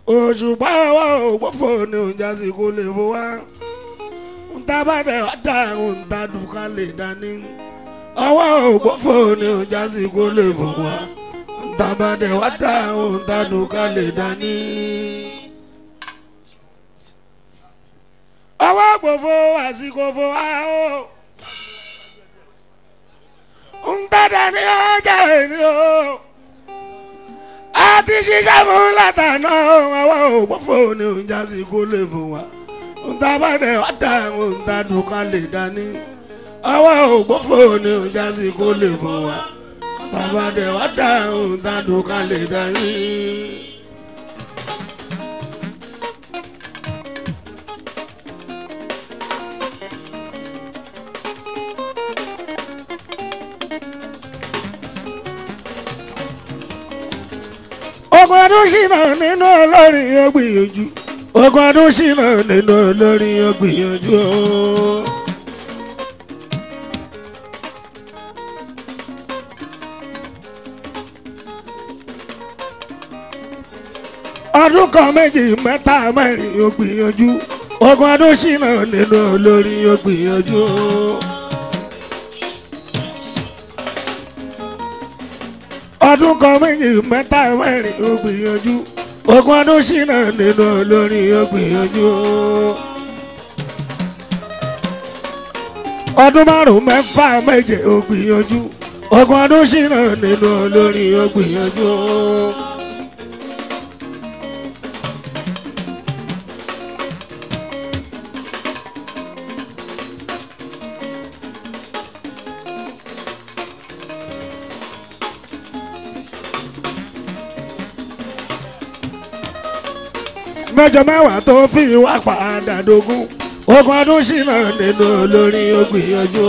òṣùpá wa ò gbọ́fọ̀ ní ọjà sí kó lè fò wá ntabadẹ ọ̀dà òǹtadùn ká lè dání ọwọ́ ò gbọ́fọ̀ ní ọjà sí kó lè fò wá ntabadẹ ọ̀dà òǹtadùn ká lè dání. ọwọ́ gbòfo àsìkò fò wá o ntàdà ní ọjà èmi o a ti ṣiṣẹ́ fún látàná ọwọ́ ògbófò ní oúnjẹ sí kó lè fún wa ntabadẹ ọ̀dà òǹtadùn ká lè dání ọwọ́ ògbófò ní oúnjẹ sí kó lè fún wa ntabadẹ ọ̀dà òǹtadùn ká lè dání. ogun ọdún ṣìnà nínú olórin ọgbìyànjú ogun ọdún ṣìnà nínú olórin ọgbìyànjú o. ọdún kan méjì mẹ́ta mẹ́rin ọgbìyànjú ogun ọdún ṣìnà nínú olórin ọgbìyànjú o. ọdún kan méjì mẹ́ta mẹ́rin ó gbìyànjú ogún ọdún ṣìnà nínú olórin ó gbìyànjú. ọdún márùn mẹ́fà méje ó gbìyànjú ogún ọdún ṣìnà nínú olórin ó gbìyànjú. mẹ́jọ mẹ́wàá tó fi wá padà dógún ogún ọdún ṣìnà nínú olórin ó gbìyànjú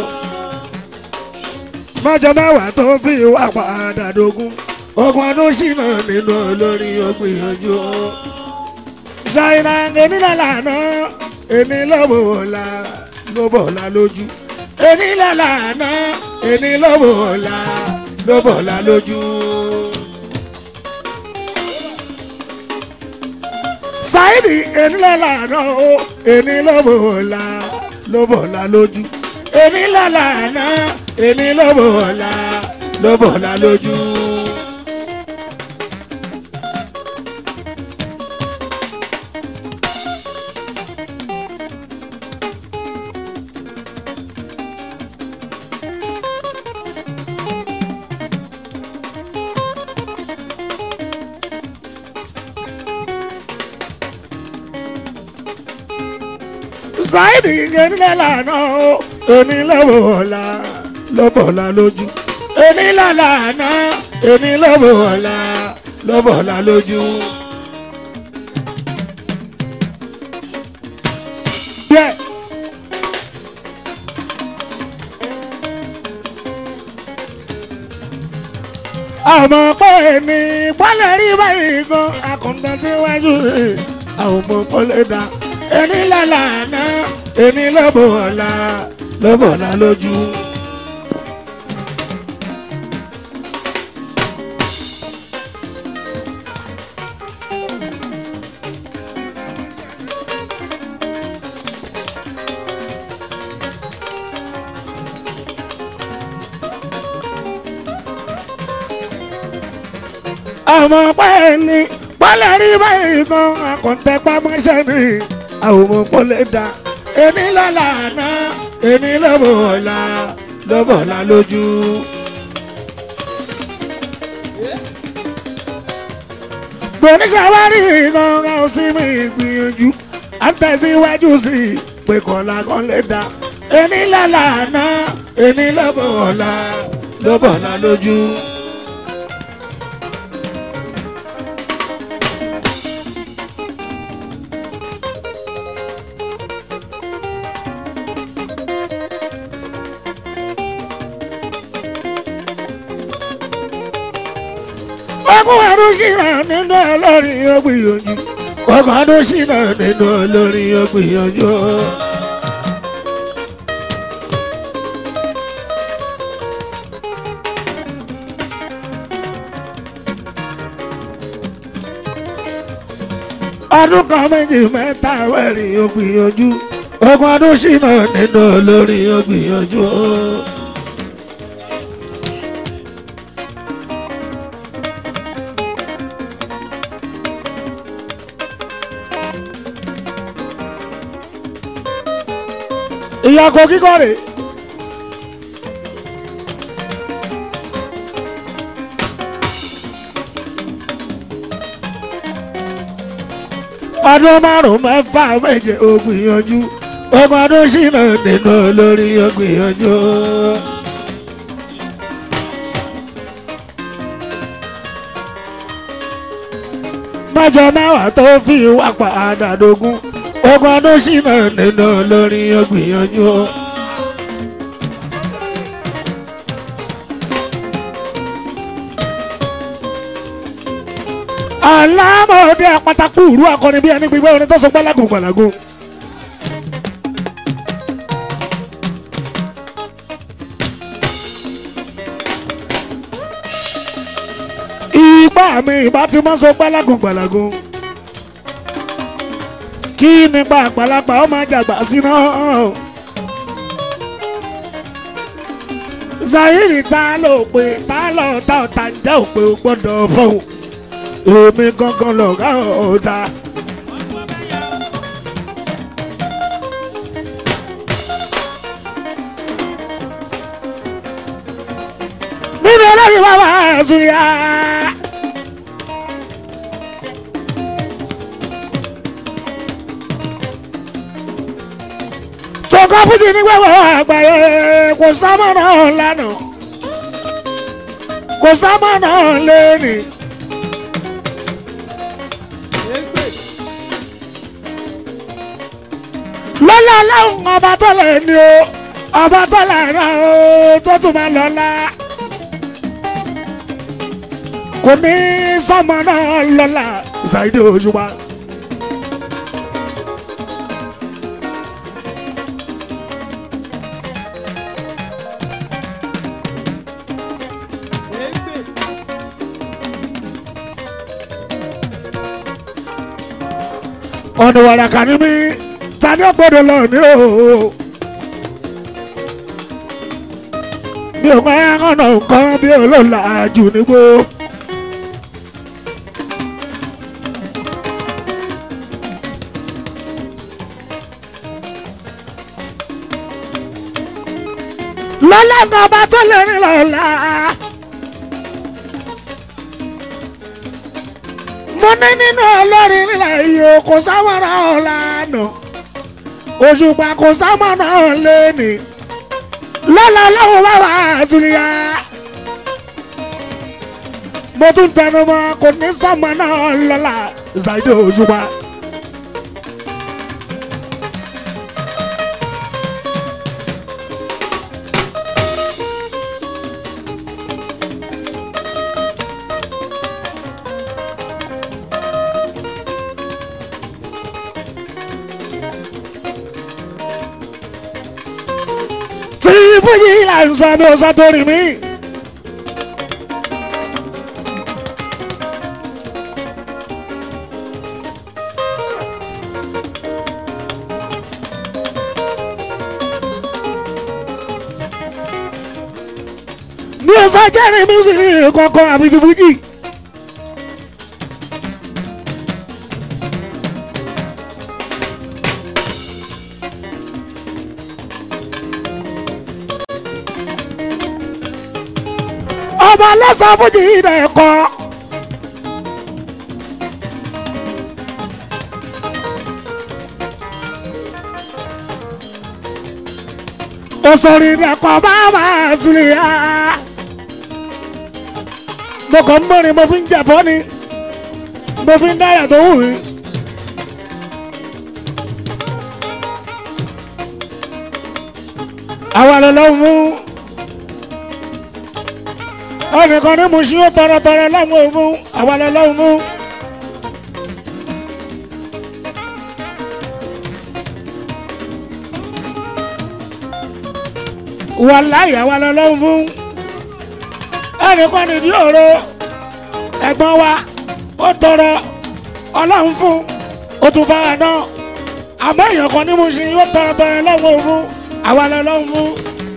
mẹ́jọ mẹ́wàá tó fi wá padà dógún ogún ọdún ṣìnà nínú olórin ó gbìyànjú. ṣàìnà ènìyàn lànà èmi lọ́bọ̀ ọ̀la lọ́bọ̀ ọ̀la lójú ènìyàn lànà èmi lọ́bọ̀ ọ̀la lọ́bọ̀ ọ̀la lójú. sáìdì ènìlẹ̀ lànà o èní lọ́bọ̀ ọ̀la lọ́bọ̀ ọ̀la lójú ènìlẹ̀ lànà èní lọ́bọ̀ ọ̀la lọ́bọ̀ ọ̀la lójú. sáìdì ènìlẹ̀ lànà o èní lọ́bọ̀ ọ̀la lọ́bọ̀ ọ̀la lójú ènìlẹ̀ lànà èní lọ́bọ̀ ọ̀la lọ́bọ̀ ọ̀la lójú. Yeah. àmọ́ pé ní bọ́lẹ̀ rí báyìí gan akọ̀ǹtàn tí wájú rẹ̀ àwọn ọmọ kọ́lé dá ẹni lálàánà ẹni lọ́bọ̀ ọ̀la lọ́bọ̀ ọ̀la lójú. àmọ́ pẹ́ ní bọ́lẹ̀ rí báyìí kan àkọ́ńtẹ́pá mọ́ṣẹ́ ni àwọn ọmọ pọ́lẹ̀ dá ẹni lọ́la àná ẹni lọ́bọ̀ ọ̀la lọ́bọ̀ ọ̀la lójú. gbòníṣàwárí kan ká ó sí mi gbìyànjú à ń tẹ̀síwájú sí i pé kọ́lá kan lè dá ẹni lọ́la àná ẹni lọ́bọ̀ ọ̀la lọ́bọ̀ ọ̀la lójú. ọkùn ọdún ṣìnà nínú olórin ọgbìyànjú ọkùn ọdún ṣìnà nínú olórin ọgbìyànjú. ọdún kan méjì mẹ́ta wẹ̀rìn ó gbìyànjú ogún ọdún ṣìnà nínú olórin ó gbìyànjú. ìyàgò kíkọ́ rèé. ọdún márùn mẹ́fà méje ó gbìyànjú ogún ọdún ṣìnà nínú olórí ó gbìyànjú. mọ́jọ mẹ́wàá tó fi wá padà dógún ogún ọdún ṣìnà nínú olórí ó gbìyànjú. alámọ̀ọ́dẹ àpátákù ìrú akọni bí ẹni gbígbé orin tó sọ gbálágùn gbàlágùn. ìgbà mi ìbá ti máa sọ gbálágùn gbàlágùn. kí nípa àgbàlagbà ó máa jàgbà síná. zahiri ta ló pe ta ló ta ọ̀tá ń jẹ́ òpè ó gbọ́dọ̀ fọ́hùn èmi gangan lọ̀gá ọ̀tá. nínú olórí bàbá àzúyà. tọ́ka fújì ní gbẹ̀wọ̀ àgbáyé kò sámọ̀nà lánàá kò sámọ̀nà lẹ́nìí. lọ́lá láwọn ọba tó lè ní o ọba tó lè ràn o tó tún máa lọ́lá. kò ní sọmọ náà lọ́lá Saheed Òṣùpá. ọ̀nà wàràkà ni mí ta ni ó gbọ́dọ̀ lọ ní o. mi ò máa ń ọ̀nà nǹkan bí olóòlà jù nígbó. lọ́lá ń ọba tó lè rìn lọ́la. mo ní nínú olórin nílẹ̀ yìí kò sáwọ́ra ọ̀la náà òṣùpá kò sámọ̀nà lẹ́nì lọ́la lọ́wọ́ bá wà àtúnyà mo tún tẹnu mọ́ kò ní sámọ̀nà lọ́la Saheed Òṣùpá. tí fújì là ń sọ mi ò sọ torí mi. mi ò sọ jẹ́rìí mísìkì kankan àbí ti fújì. ọba lọ́sàn fújì rẹ̀ kọ́. òsòrì rẹ̀ kọ́ bàbá Suliya. mo kàn ń mọ̀rin mo fi ń jẹ̀fọ́ ni mo fi ń dára tó wù mí. àwa lọ́lọ́run mú ẹnìkan ní musin ó tọrọtọrọ lọ́mú òmu àwa lọ́lọ́run mú. wàláyé àwa lọ́lọ́run fún ẹnìkan nìdí òro ẹ̀gbọ́n wa ó tọrọ ọlọ́run fún ó tún fara náà àmọ́ èèyàn kan ní mo ṣe yóò tọrọtọrọ lọ́wọ́ fún àwa lọ lọ́wọ́ fún.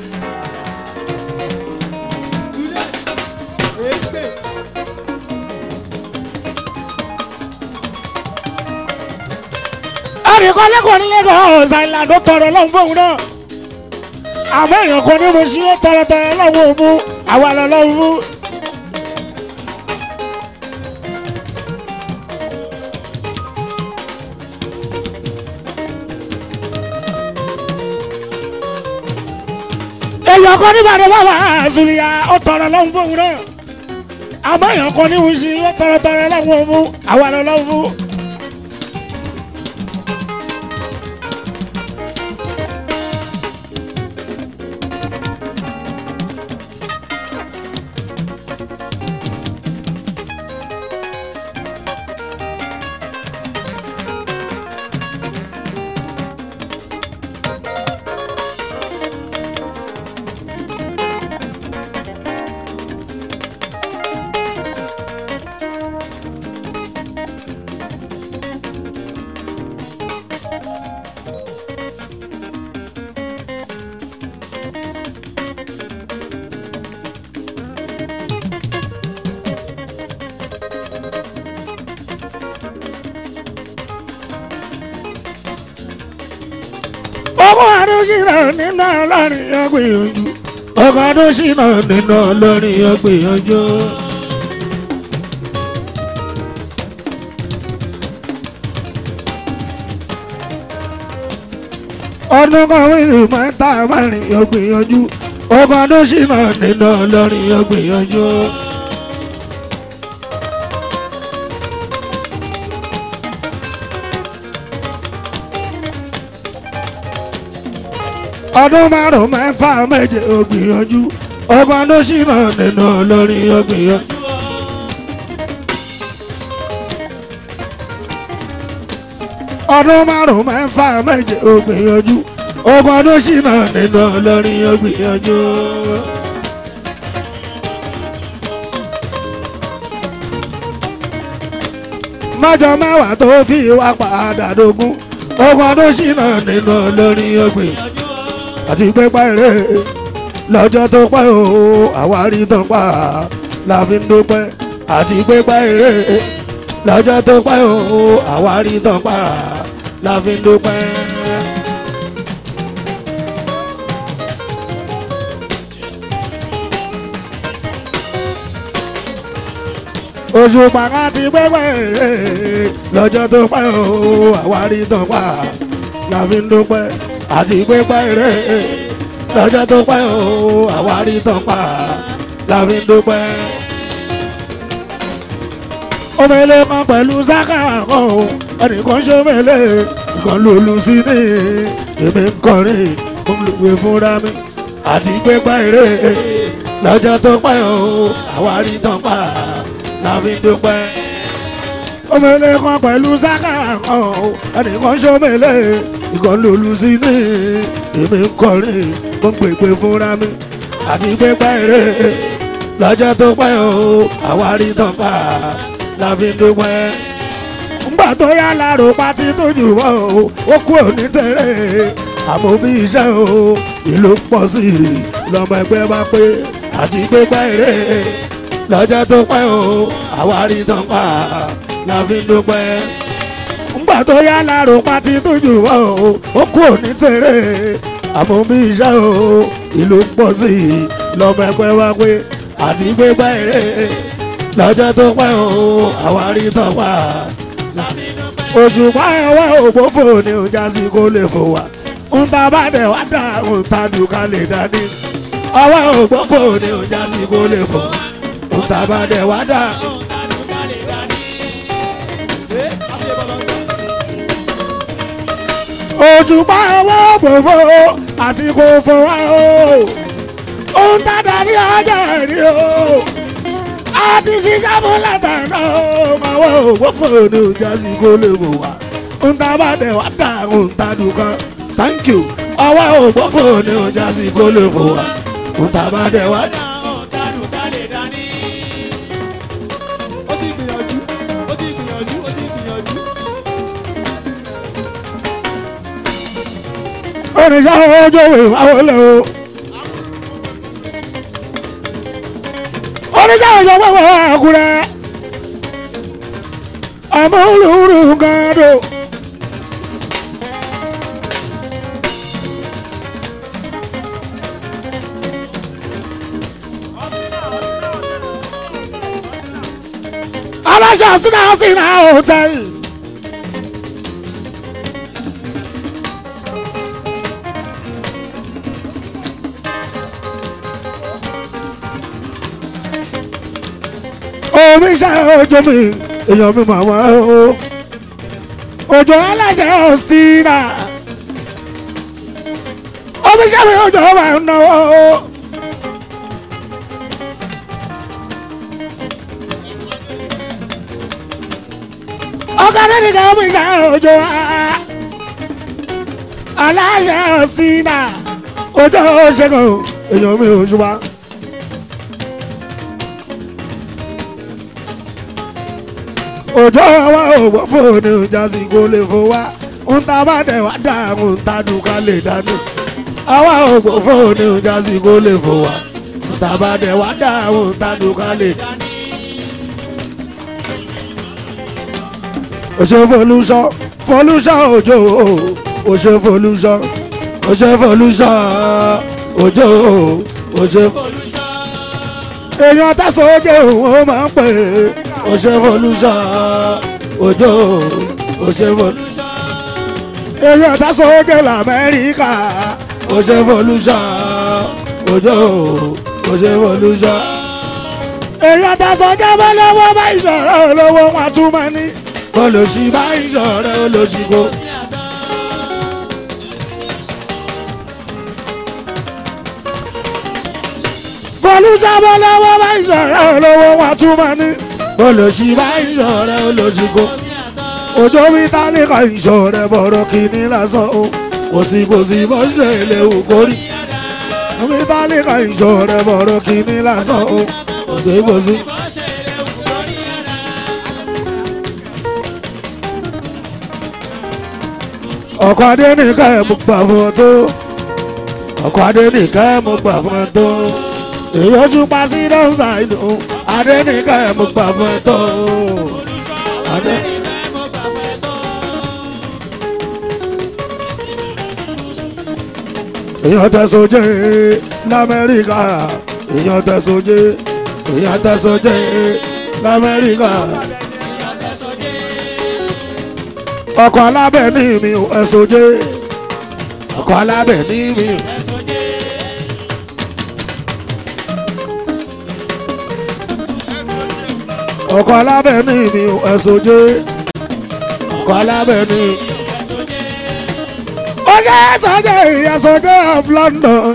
àríkọ́ lẹ́kọ̀ọ́ nílé kan ọ̀sán ìlànà ó tọrọ lọ́wọ́ fún òun náà àmọ́ èèyàn kan ní mo ṣe yóò tọrọtọrọ lọ́wọ́ fún àwa lọ lọ́wọ́ fún. èèyàn kan ní bàdé bàbá àzùlíyà ó tọrọ lọ́wọ́ fún òun náà àmọ́ èèyàn kan ní wùsí ó tọrọ tọrọ lọ́wọ́ fún àwa lọ lọ́wọ́ fún. ọkọ̀ adóṣìnà nínú ọlọ́rin ọgbìyànjú ọkọ̀ adóṣìnà nínú ọlọ́rin ọgbìyànjú. ọdún kan wíìlì mẹ́ta mẹ́rin ọgbìyànjú ọkọ̀ adóṣìnà nínú ọlọ́rin ọgbìyànjú. ọdún márùn mẹ́fà méje ògbìyànjú ọgbọ́n ló ṣìnà nínú olórin ògbìyànjú. ọdún márùn mẹ́fà méje ògbìyànjú ọgbọ́n ló ṣìnà nínú olórin ògbìyànjú. mọ́jọ mẹ́wàá tó fi wá padà dógún ọgbọ́n ló ṣìnà nínú olórin ògbìyànjú àti pépà eré lọ́jọ́ tó pẹ́ o àwárí tó pa la fi ń dúpẹ́ àti pépà eré lọ́jọ́ tó pẹ́ o àwárí tó pa la fi ń dúpẹ́. oṣù pàkà ti pépà eré lọ́jọ́ tó pẹ́ o àwárí tó pa la fi ń dúpẹ́ àti pépà eré lọ́jọ́ tó pẹ́ o àwárí tán pa la fi ń dúpẹ́. omele kan pẹ̀lú sáká kan o ẹnìkan ṣomele nǹkan lòlù sí ní èmi ń kọrin mo ń lùwẹ̀ fúnra mi àti pépà eré lọ́jọ́ tó pẹ́ o àwárí tán pa la fi ń dúpẹ́. omele kan pẹ̀lú sáká kan o ẹnìkan ṣomele nǹkan lòlù sí ní èmi ń kọrin mo ń pèpè fúnra mi àti pépà eré lọ́jọ́ tó pẹ́ o àwárí tán pa la fi ń dúpẹ́. ńgbà tó yá lárò pátí tó jù wọ́ o ó kú òní tẹ̀rẹ̀ àmọ́ bí iṣẹ́ o ìlú pọ̀ sí i lọ́mọ ẹgbẹ́ bá pé àti pépà eré lọ́jọ́ tó pẹ́ o àwárí tán pa la fi ń dúpẹ́ ńgbà tó yá lárò pátí tó jù wọ́ o ó kú òní tẹ̀rẹ̀ àmọ́ bí iṣẹ́ o ìlú pọ̀ sí i lọ́mọ ẹgbẹ́ wá pé àti gbégbá eré lọ́jọ́ tó pẹ́ o àwárí tán pa. òṣùpá ẹwà ògbófò ni ò já sí kó lè fò wá ń ta bá dẹ̀ wá dà ń ta dùn ká lè dání. ọwọ́ ògbófò ni ò já sí kó lè fò ń ta bá dẹ̀ wá dà. òṣùpá ẹwà ògbófò àsìkò fò wá o ohun tá a darí ọjà rí o a ti ṣiṣẹ́ fún látàná o máa wọ ògbófò ní ọjà sí kó lè wò wá ohun tá a bá dẹ̀ wá dà ohun tá a dùn kan thank you ọwọ́ ògbófò ní ọjà sí kó lè wò wá ohun tá a bá dẹ̀ wá dà. oníṣẹ́ ojú ìwáwó lè o. oníṣẹ́ ojú ìwáwó àkúrẹ́ àmúlùrù gàdó. aláṣà sínú sínú hòtẹ́ẹ̀lì. omi ṣe ojú mi èèyàn mi màmá o òjò aláṣẹ òsínà omi ṣe mi òjò máa ń náwó o. ọkàdé nìkan omi ṣe òjò aláṣẹ òsínà òjò ṣẹ́gun èèyàn mi ò ṣùgbọ́n. òjò wa ò gbọ́ fóònù jásí kó lè fò wá ń ta bá dẹ̀ wá dáhùn ń ta dùn ká lè dánú. àwa ò gbọ́ fóònù jásí kó lè fò wá ń ta bá dẹ̀ wá dáhùn ń ta dùn ká lè dánú. òṣè folúṣọ folúṣọ òjò òṣè folúṣọ òṣè folúṣọ òjò òṣè folúṣọ. èèyàn tẹ̀sán ojú òun máa ń pè é òṣèfolúṣọ òjò òṣèfolúṣọ. èyí ọ̀tá sókè lamẹ́ríkà òṣèfolúṣọ òjò òṣèfolúṣọ. èyí ọ̀tá sókè bọ́lọ́wọ́ bá ìṣòro olówó wọn tún máa ní. olùsí bá ìṣòro olùsí kò. folúṣọ bọ́lọ́wọ́ bá ìṣòro olówó wọn tún máa ní olùsí bá ìṣọ̀rẹ́ olùsìkò òjò mi tálíkà ìṣọ̀rẹ́ bọ̀rọ̀ kìíní lásán o kò sí kò sí bó ṣe lè wù kórì mi tálíkà ìṣọ̀rẹ́ bọ̀rọ̀ kìíní lásán o kò sí kò sí. ọkọ̀ adé nìkan ẹ̀ mú gbà fún ọ tó ọkọ̀ adé nìkan ẹ̀ mú gbà fún ọ tó èyí ó tún pa sí dọ́sà ìlú adẹ́nìkan ẹ̀ mú gbà fún ẹ tó. èèyàn tẹ̀sọ̀jẹ́ lamẹ́ríkà èèyàn tẹ̀sọ̀jẹ́ èèyàn tẹ̀sọ̀jẹ́ lamẹ́ríkà. ọkọ̀ alábẹ̀ ní mi ò ẹ̀sọ̀jẹ́ ọkọ̀ alábẹ̀ ní mi ò. ọkọ̀ alábẹ̀ ní mi ò ẹ̀sọ́jẹ́ ọkọ̀ alábẹ̀ ní. ó ṣe ẹ̀sọ́jẹ́ ẹ̀sọ́jẹ́ of London.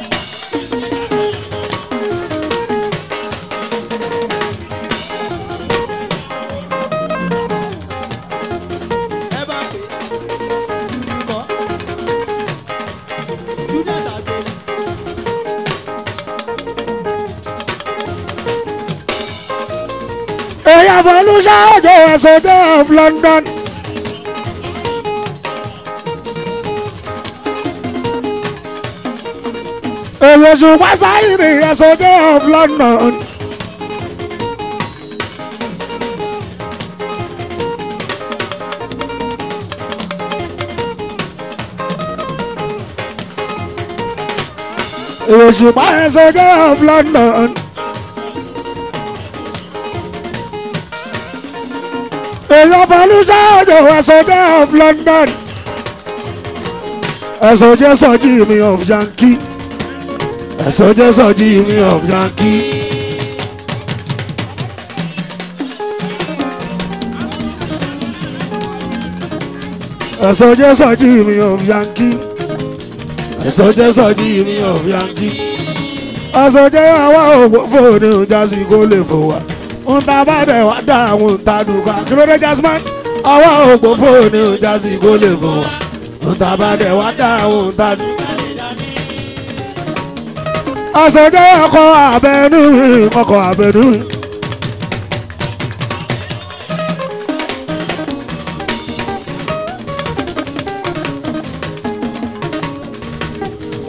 èèyàn fọlúṣà òjò ẹ̀sọ́jẹ́ of London. èrò ṣùgbọ́n sáyìnì ẹ̀sọ́jẹ́ of London. èrò ṣùgbọ́n ẹ̀sọ́jẹ́ of London. èèyàn fọlúṣà òjò ẹ̀sọ́jẹ́ of London. ẹ̀sọ́jẹ́ sọ́jí mi of Yankee ẹ̀sọ́jẹ́ sọ́jí mi of Yankee. ẹ̀sọ́jẹ́ sọ́jí mi of Yankee ẹ̀sọ́jẹ́ sọ́jí mi of Yankee. ẹ̀sọ́jẹ́ àwa ògbó fòní ìjásí kó lè fò wá ń ta bá dẹ̀ wá dá àwọn ń ta dùkà kí ló dé jasman àwa ògbó fòní ìjásí kó lè fò wá ń ta bá dẹ̀ wá dá àwọn ń ta dùkà. ẹ̀sọ́jẹ́ ọkọ̀ abẹ́nú mi ọkọ̀ abẹ́nú mi.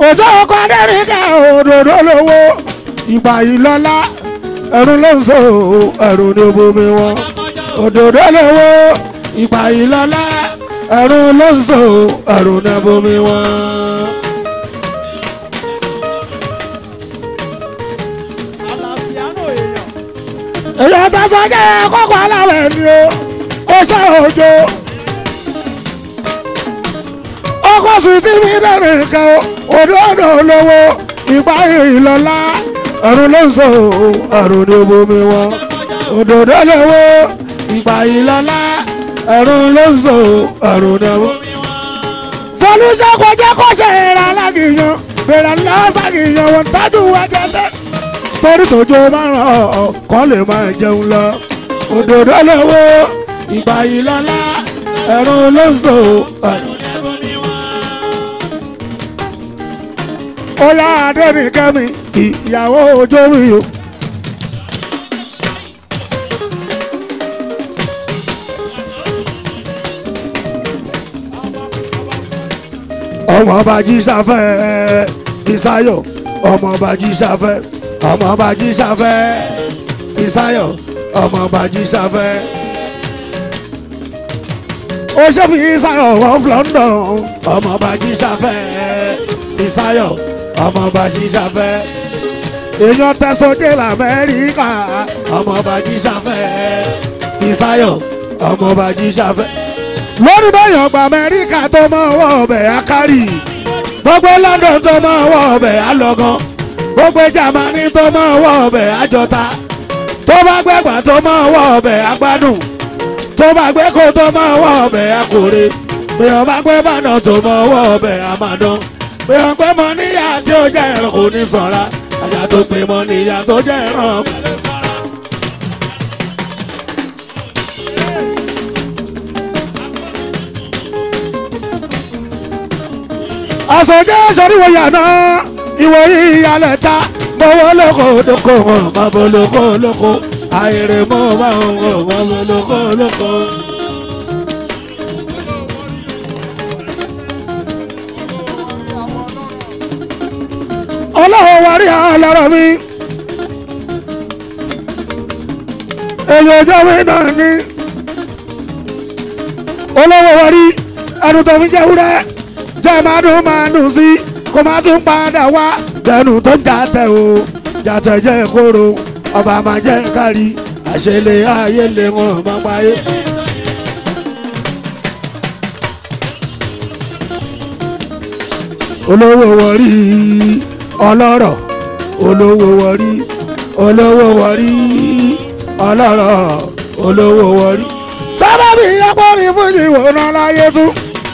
òjò ọkọ adẹ́rìnkẹ́ òdòdó lówó ìgbà yìí lọ́lá ẹ̀rù ló ń so ẹ̀rù ní bomi wọn òdòdó lówó ìgbà yìí lọ́lá ẹ̀rù ló ń so ẹ̀rù ní bomi wọn. Àlàsíánò èèyàn. èyí tó sọ jẹ́ kókó aláwẹ̀ ni o ó ṣe òjò ọkọ̀ sì ti mi dẹ́rù nǹkan òdòdó lówó ìgbà yìí lọ́lá ẹ̀rù ló ń so ẹ̀rù ní bomi wọn òdòdó lówó ìgbà yìí lọ́lá ẹ̀rù ló ń so ẹ̀rù ní bomi wọn. fọlúṣẹ́ kò jẹ́ kó ṣe ìrà alágìyàn bẹ̀rẹ̀ lọ́sàgìyàn wọn tájú wájú ẹgbẹ́ torí tójó bá ràn ọ́ kọ́ lè máa jẹun lọ. òdòdó lówó ìgbà yìí lọ́lá ẹ̀rù ló ń so ẹ̀rù ó yá adẹ́nìkẹ́mi ìyàwó ojó mi o. ọmọ ọba jísàfẹ́ ìsáyọ̀ ọmọ ọba jísàfẹ́ ọmọ ọba jísàfẹ́ ìsáyọ̀ ọmọ ọba jísàfẹ́. ó ṣe fi ìsáyọ̀ wọ́n London ọmọ ọba jísàfẹ́ ìsáyọ̀ ọmọ ọba jísàfẹ́. èèyàn tẹ̀sọ́jẹ́ lamẹ́ríkà ọmọ ọba jísàfẹ́ ìsáyọ̀ ọmọ ọba jísàfẹ́ lórí bẹ́yàn gba amẹ́ríkà tó máa wọ ọbẹ̀ akárì gbogbo london tó máa wọ ọbẹ̀ alọ́gán gbogbo jamani tó máa wọ ọbẹ̀ àjọta tó bá gbẹ́gbà tó máa wọ ọbẹ̀ agbádùn tó bá gbé kó tó máa wọ ọbẹ̀ akóre bẹ́ẹ̀ bá gbé bànà tó máa wọ ọbẹ̀ àmàdán bẹ́ẹ̀ gbé mọ níyà tí ó jẹ́ ẹ̀rọ kò ní sọ̀ra àjà tó gbé mọ níyà tó jẹ́ ẹ̀rọ kò ní sọ̀ra. àsọjẹ́ sọ́ríwọ̀ yàná ìwọ ìyàlẹ̀ ta mọ́wọ́ lóko lóko wọn mọ́bọ́ lóko lóko àìrè mọ́ bá wọn mọ́bọ́ lóko lóko. ọlọ́wọ́ wárí àlọ́rọ̀ mi èyí ọjọ́ mi náà ní olówó wárí ẹnu tó fi jẹ́ wúrẹ́ jẹ́ máa dùn máa dùn sí kó máa tún padà wá lẹ́nu tó ń jàtẹ̀ o jàtẹ̀ jẹ́ kóró ọba máa jẹ́ kárí àṣẹlẹ̀ ayé lè wọ́n máa páyé. olówó wọrí ọlọ́rọ̀ olówó wọrí olówó wọrí ọlọ́rọ̀ olówó wọrí. sábàbí akọrin fún ìwòran láyé tún.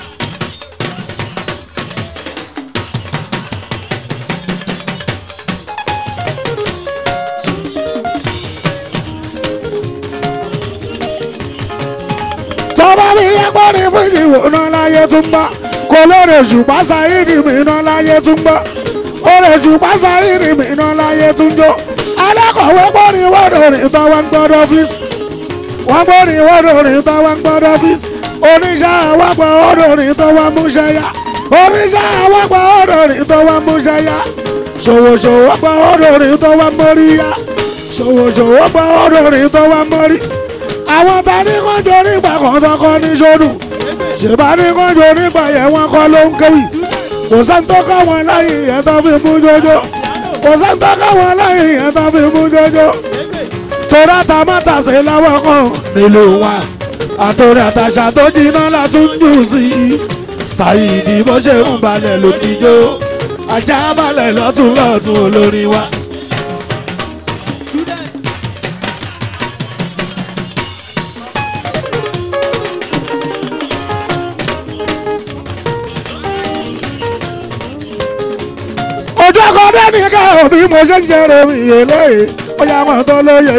tọ́ba mi yẹ kó ní fún ìwòran láyé tún bá kò lóore ṣùgbọ́n sáyidì mìíràn láyé tún gbọ́ oore ṣùgbọ́n sáyidì mìíràn láyé tún jó alákọ̀wé gbọ́rin wọ́dọ̀ rìn tán wọ́n gbọ́dọ̀ ọ́fíìsì wọ́n gbọ́rin wọ́dọ̀ rìn tán wọ́n gbọ́dọ̀ ọ́fíìsì oníṣẹ́ àwọ̀pọ̀ ọ̀dọ̀ rìn tán wọ́n múṣẹ́ yá oníṣẹ́ àwọ̀pọ̀ ọ̀dọ̀ rìn tán wọ́n múṣẹ́ yá ṣòwòṣòwò pọ̀ ọ̀dọ̀ rìn tán wọ́n mórí yá ṣòwòṣòwò pọ̀ ọ̀dọ̀ rìn tán wọ́n mórí àwọn ta ní kọjọ nígbà kan tọkọ ní sódù ṣèbá ní kọjọ nígbà yẹn wọn kọ ló ń kéwì kò sáńtọ́ káwọn láyé yẹn tó fi mú jọjọ kò sáńtọ́ káwọn láyé yẹn tó fi mú jọjọ torí àtàmátàsé láwọn kan nílùú wa àtòrí àtàṣà tó jiná látún jù sí i ṣàyìdì bó ṣe ń balẹ̀ lòdìjọ́ ajá balẹ̀ lọ́tún lọ́tún olórí wa. ojú ọkọ dẹ́ni ká òbí mo ṣe ń jẹrọ iye lóye ó yà wọn tó lóye.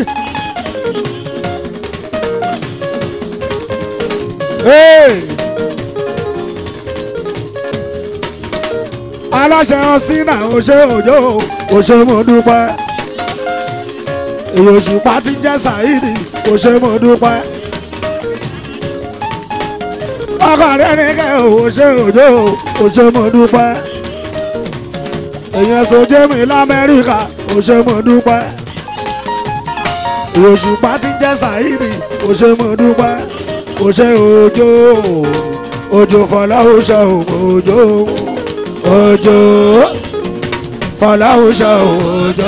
aláṣẹ ọsínà òṣè òjò òṣè mo dúpẹ́ èyí òṣùpá ti jẹ́ Saheed òṣè mo dúpẹ́ ọkọ dẹ́ni ká òṣè òjò òṣè mo dúpẹ́ èèyàn sojé mi lamẹ́ríkà ó ṣe mo dúpẹ́ òṣùpá ti jẹ́ sàìrì ó ṣe mo dúpẹ́ ó ṣe òjò òjò fọláhùṣà òjò òjò fọláhùṣà òjò.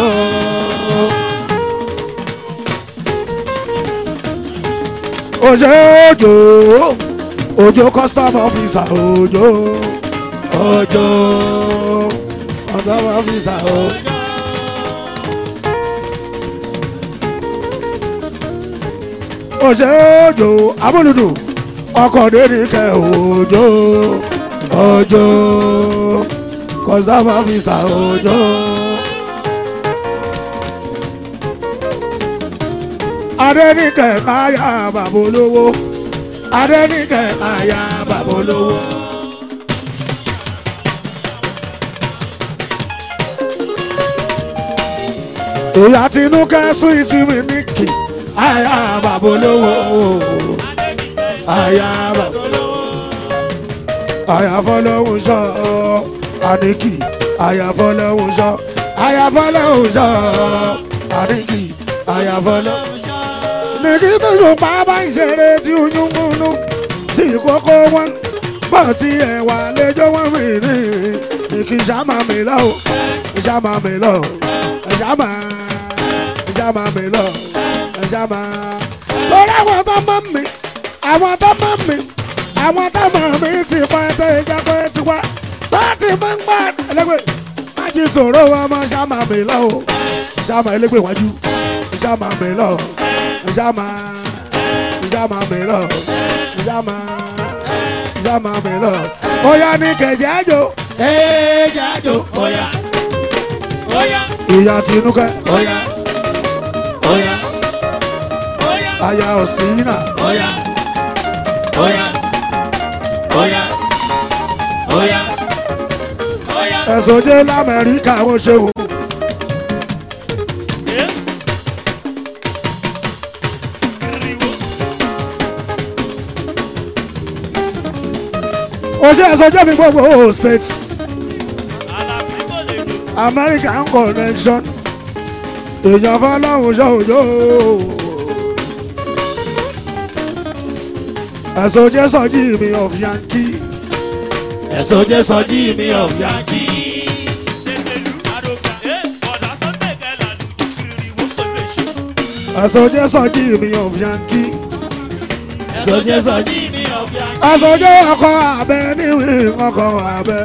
ó ṣe òjò òjò custom officer òjò òjò custom officer òjò. òṣè òjò amúlùdù ọkọ̀ dénìkẹ òjò òjò custom officer òjò. adẹ́nìkẹ káyà bàbá olówó adẹ́nìkẹ káyà bàbá olówó. ìyá tinúkẹ́ súwìtì mi ní kì àyà bàbá olówó àyà bàbá àyà fọlọ́hún sọ àníkì àyà fọlọ́hún sọ àyà fọlọ́hún sọ àníkì àyà fọlọ́hún sọ. nìkí tó ṣùpá bá ń ṣeré tí oyún múnú tí kókó wọn bọ̀ tí ẹ̀wà lẹ́jọ́ wọn mi ní nìkí sàmà mi lọ sàmà mi lọ sàmà sàmà mi lọ sàmà. lórí àwọn tó mọ̀ mi àwọn tó mọ̀ mi àwọn tó mọ̀ mi ti pa ẹ̀tọ́ ìjà pé ti wá tó ti mọ̀ ń gbà ẹlẹ́gbẹ̀ẹ́ má jí sòrò wọn mọ́ sàmà mi lọ o sàmà ẹlẹ́gbẹ̀ẹ́ wájú sàmà mi lọ sàmà sàmà mi lọ sàmà sàmà mi lọ. Oya ní kẹ̀jẹ́ àjò ẹ̀ẹ́dẹ̀ àjò ọ̀yà ọ̀yà ìyá tinúkẹ́ ọ̀yà ọ̀yà ọ̀yà aya ọ̀sìnà ọ̀yà ọ̀yà ọ̀yà ọ̀yà ọ̀yà. ẹ̀sùn jẹ́ lamẹ́ríkà wọ́n ṣe wò. ó ṣe ẹ̀sùn jẹ́ mi gbogbo states American connection èèyàn fọlọ́hún ṣòjò ẹ̀sùn jẹ́ sọ́jí mi of Yankee ẹ̀sọ́ jẹ́ sọ́jí mi of Yankee. ẹ̀sùn jẹ́ sọ́jí mi of Yankee ẹ̀sọ́ jẹ́ sọ́jí mi of Yankee. ẹ̀sùn jẹ́ ọkọ̀ abẹ níwì ọkọ̀ abẹ.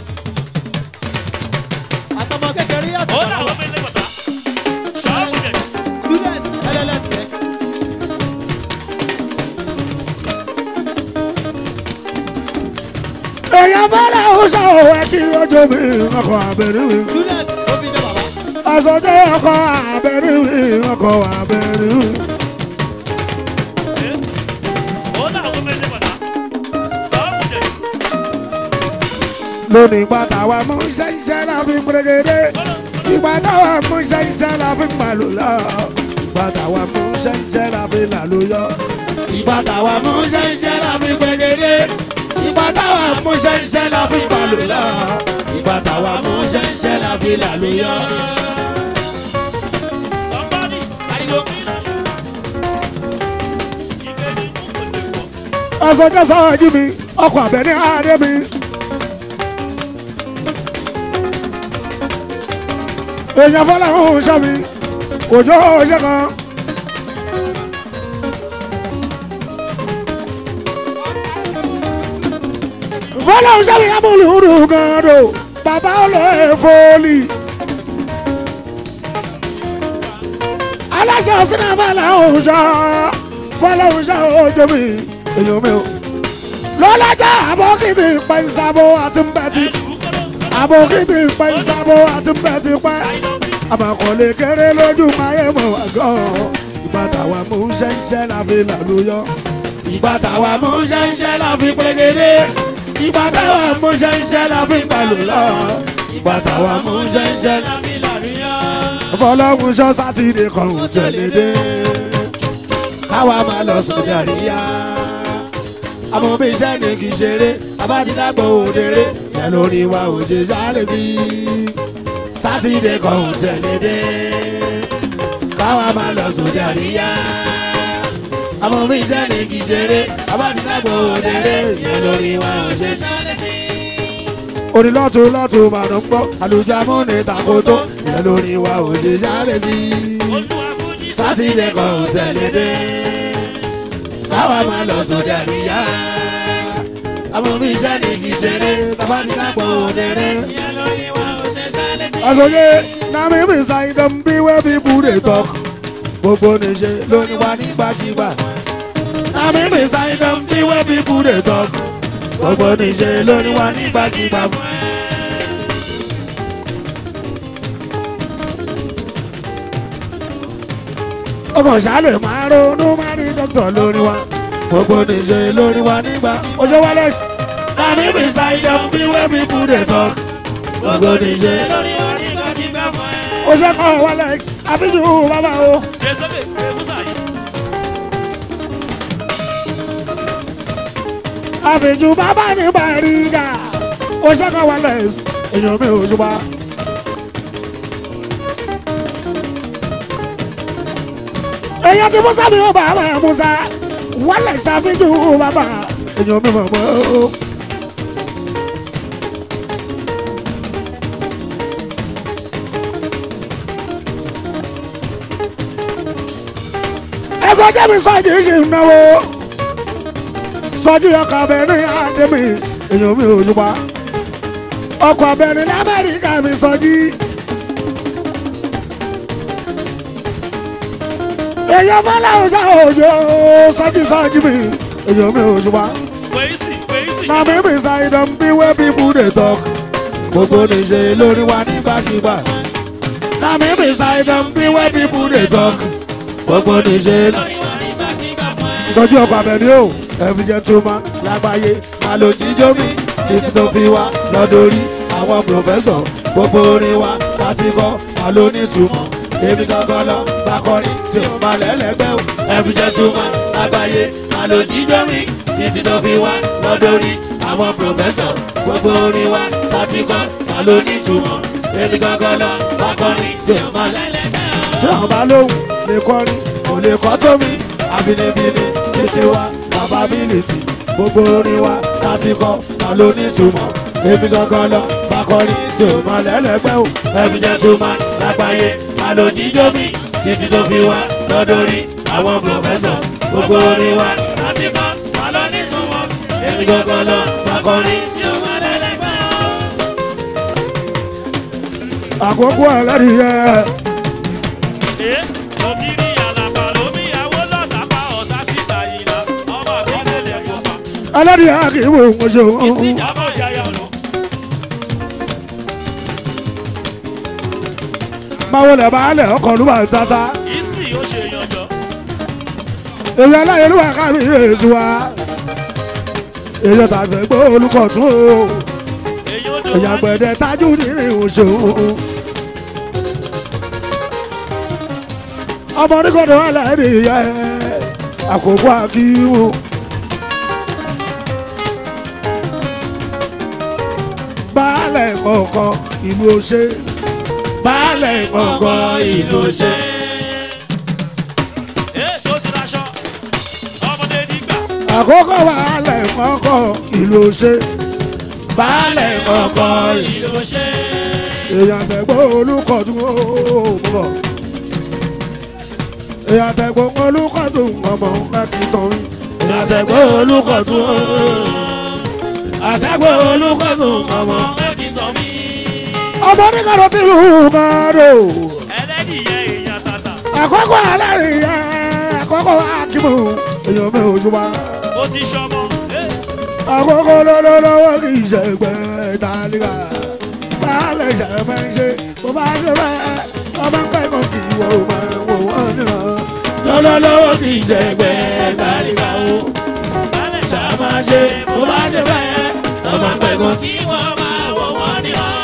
àtọmọ kékeré yàtọ̀ sọ́wọ́ student ẹlẹ́lẹ́tẹ̀. èèyàn fọlọ́hún ṣòwò kí ojú mi ọkọ̀ abẹ níwì. student ó fi jẹ bàbá. ẹ̀sùn jẹ́ ọkọ̀ abẹ níwì ọkọ̀ abẹ níwì. lónìí ìgbà táwa mú ṣẹ́ṣẹ́ la fi ń gbẹ̀gẹ́dẹ́ ìgbà táwa mú ṣẹ́ṣẹ́ la fi ń gbàlù lọ ìgbà táwa mú ṣẹ́ṣẹ́ la fi ń làlù yọ ìgbà táwa mú ṣẹ́ṣẹ́ la fi ń gbẹ̀gẹ́dẹ́ ìgbà táwa mú ṣẹ́ṣẹ́ la fi ń gbàlù lọ ìgbà táwa mú ṣẹ́ṣẹ́ la fi ń làlù yọ. ọ̀sọ̀jọ́ sọ̀rọ̀ jí mi ọkọ̀ àbẹ̀ ní àárẹ̀ mi. èèyàn fọlọ́run ṣọ́ mi òjò ṣe kan. fọlọ́run ṣọ́ mi amúlùúdù gan-an do bàbá olóyè fọ́ọ̀lì. aláṣẹ ọ̀sìnà fọlọ́run ṣọ́ fọlọ́run ṣọ́ òjò mi èèyàn mi o. lọ́lájà àbọ̀kìtì pẹ̀nsàbọ̀ àti mbẹ́tì àbọ̀kìtì pẹ̀nsàbọ̀ àti mbẹ́tì pẹ́ àbàkọ̀lé kéré lójú ayé mọ̀ wá gan. ìgbà táwa mú ṣẹ́ńṣẹ́ la fi làlúyọ. ìgbà táwa mú ṣẹ́ńṣẹ́ la fi pégédé. ìgbà táwa mú ṣẹ́ńṣẹ́ la fi palò lọ. ìgbà táwa mú ṣẹ́ńṣẹ́ la fi làlúyọ. ọlọ́run ṣọ́ sátidé kan ò tẹ̀lé dé. káwa máa lọ sójà ríyá. àmọ́ bí iṣẹ́ ni kì í ṣeré abájídàgbọ̀ òdèrè yẹn lórí wa ò ṣe sáré sí i sátidé kan ò tẹ̀lé dé káwa máa lọ sóde àríyá àmọ́ mi iṣẹ́ ni kì í ṣeré abá ti dàgbò òdèrè ìyẹn lórí wa ò ṣe ṣálẹ̀ sí. orí lọ́tún lọ́tún máa ń gbọ́ àlùjọ amúni takoto ìyẹn lórí wa ò ṣe sáré sí i. sátidé kan ò tẹ̀lé dé káwa máa lọ sóde àríyá àmọ́ mi iṣẹ́ ni kì í ṣeré abá ti dàgbò òdèrè ìyẹn lórí wa ò ṣe ṣálẹ̀ sí. àsọyé nami mi ṣàìdán bí wẹ́ bí búre tọ́k gbogbo níṣe lóní wa nígbàkigbà nami mi ṣàìdán bí wẹ́ bí búre tọ́k gbogbo níṣe lóní wa nígbàkigbà. ọkàn ṣáàlẹ̀ máa ronú máa rí dókítà lórí wa gbogbo níṣe lórí wa nígbà oṣù wálẹ̀sì nami mi ṣàìdán bí wẹ́ bí búre tọ́k gbogbo níṣe lórí wa nígbàkigbà fún ẹ. ó ṣe kọ́ wálẹ̀x àfíjù bàbá o. Jésùbẹ̀ Musa yìí. àfíjù bàbá ní bàrígà ó ṣe kọ́ wálẹ̀x èèyàn mi ò ṣùpá. èèyàn ti musa mi ò bá wà musa wálẹ̀x àfíjù bàbá èèyàn mi mọ̀ mọ́. ẹsọ jẹ́ mi sọ́jí ṣì ń náwó sọ́jí ọkọ̀ abẹ́ni àdèmí èèyàn mi ò yúpa ọkọ̀ abẹ́ni lamẹ́ríkà mi sọ́jí. èèyàn fọlá ọjà òjò sọ́jí sọ́jí mi èèyàn mi ò yúpa Wèésì wèésì. na mi mi ṣàìdán bí wẹ́ bí búdè tọ́k gbogbo níṣe lórí wa nígbàkigbà na mi mi ṣàìdán bí wẹ́ bí búdè tọ́k gbogbo níṣe lórí Lórí wa nígbàkigbà fún ẹ. ìsọjí ọkọ̀ abẹ́ni o ẹ̀fí jẹ́ tó máa lágbàáyé máa lo jíjó mi títí tó fi wá lọ́dọ̀rí àwọn pòfẹ́sọ̀ gbogbo orin wa láti kọ́ máa ló ní ìtumọ̀ èmi gangan lọ bá kọrin tí ó máa lẹ́lẹ́gbẹ́ o Ẹ̀bùn jẹ́ túmọ̀ lágbàáyé máa lo jíjọ́ mi títí tó fi wá lọ́dọ̀rí àwọn pòfẹ́sọ̀ gbogbo orin wa láti kọ́ máa ló ní ìtumọ̀ èmi gangan lọ bá kọrin tí ó máa lẹ́lẹ́gbẹ́ o. tí àwọn bá lóhùn lè kọrin kò lè kọ́ tó mi àbínibíni títí wa bàbá bílìtì gbogbo orin wa láti kọ́ máa ló ní ìtumọ̀ èmi gangan lọ bá kọrin tí ó máa lẹ́lẹ́gbẹ́ o. Ẹ̀bùn jẹ́ túmọ̀ lágbàáyé máa lo jíjọ́ mi títí tó fi wá lọ́dọ̀rí àwọn pòfẹ́sọ̀ gbogbo orin wa láti kọ́ máa ló ní ìtumọ̀ èmi gangan lọ bá kọrin tí ó máa lẹ́lẹ́gbẹ́ o. àkókò ẹlẹ́rìí Ẹ ògiri àlàpà lómi ìyàwó lọ́tà pa ọ̀sá síta yìí la ọmọ àbílẹ̀ lẹ̀ kó pa. ẹlẹ́rìí àkìwò ńṣe Ìsìnjàbọ̀ yàyà lọ. máa wọlé baálẹ̀ ọkọ̀ olúwa tata Ìsì ó ṣe yanjọ. èyí aláyélúwà kábí èsì wa èyí tàbí gbọ́ olùkọ́ tún o Èyí ó èyí dùn wá. àgbẹ̀dẹ tájú nínú ìwòsàn ọmọ oníkọ̀dọ̀ wà lẹ́rìí yẹ àkókò àkíwò. baálẹ̀ kọ̀ọ̀kan ìlú ọ̀ṣẹ́ baálẹ̀ kọ̀ọ̀kan ìlú ọ̀ṣẹ́. Ẹ tó ti raṣọ. Ọmọdé nígbà. àkókò baálẹ̀ kọ̀ọ̀kan ìlú ọ̀ṣẹ́ baálẹ̀ kọ̀ọ̀kan ìlú Ìlú ṣe. èèyàn tẹ̀gbọ́ olùkọ́dún ó bọ̀ èèyàn tẹ̀gbọ́ olùkọ́dún ọmọ mẹ́kìtàn èèyàn tẹ̀gbọ́ olùkọ́dún ó àtẹ̀gbọ́ olùkọ́dún ọmọ. Mẹ́kìtàn mi. ọmọ oníkàrọ̀ tí lù ú kàrò Ẹlẹ́dìyẹ èèyàn sàṣà. àkókò alárìíyá àkókò akímù èèyàn mi ò jùmọ̀ Ó ti ṣọmọ. Ẹ àkókò lọ́lọ́lọ́wọ́ kì í ṣe gbẹ ìtàlíkà baálẹ̀ ṣe máa ń ṣe bó bá ṣe bẹ́ẹ̀ ọmọ ń pẹ́ kó kì í wọ máa wò wọ́n nìran. lọ́lọ́lọ́wọ́ kì í jẹ ẹgbẹ́ tàríkà o. Bálẹ̀ ṣá máa ṣe bó bá ṣe bẹ́ẹ̀. Ọmọ pẹ̀gàn kí wọ́n máa wọ̀ wọ́n ní ọ́.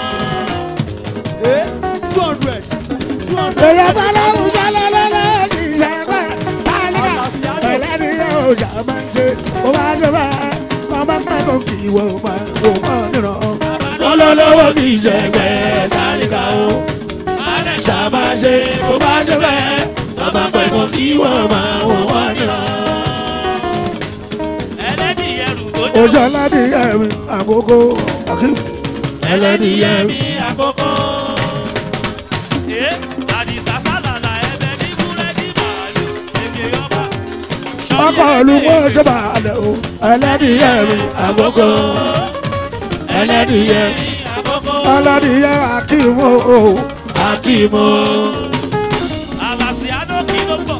èèyàn bá lọ́wọ́ ṣe lọ́lọ́lọ́wọ́ kì í ṣe gbẹ ìtàlíkà ẹlẹ́ni yóò ṣe máa ń ṣe bó bá ṣe bẹ́ẹ̀ ọmọ ń pẹ́ kó kì í wọ máa wò wọ́n nìran. lọ́lọ́lọ́wọ́ kì í jẹ ẹgbẹ́ tàríkà o. ṣàmáṣe bó bá ṣe fẹ́ tọ́ba pẹ̀ mọ́ kí wọ́n máa wò wọ́n náà. ẹlẹ́dìyẹ rúgbó oṣù aládìyẹ mi àkókò akim ẹlẹ́dìyẹ mi àkọ́kọ́. ẹ àdìsá sálàlà ẹbẹ ní búrẹ́dì màálù èké ọba. ọkọ olùkọ́ ṣọba àlẹ o ẹlẹ́dìyẹ mi àkọ́kọ́ ẹlẹ́dìyẹ mi àkọ́kọ́ aládìyẹ akim o akímọ́ àlàsì àdókì ló pọ̀.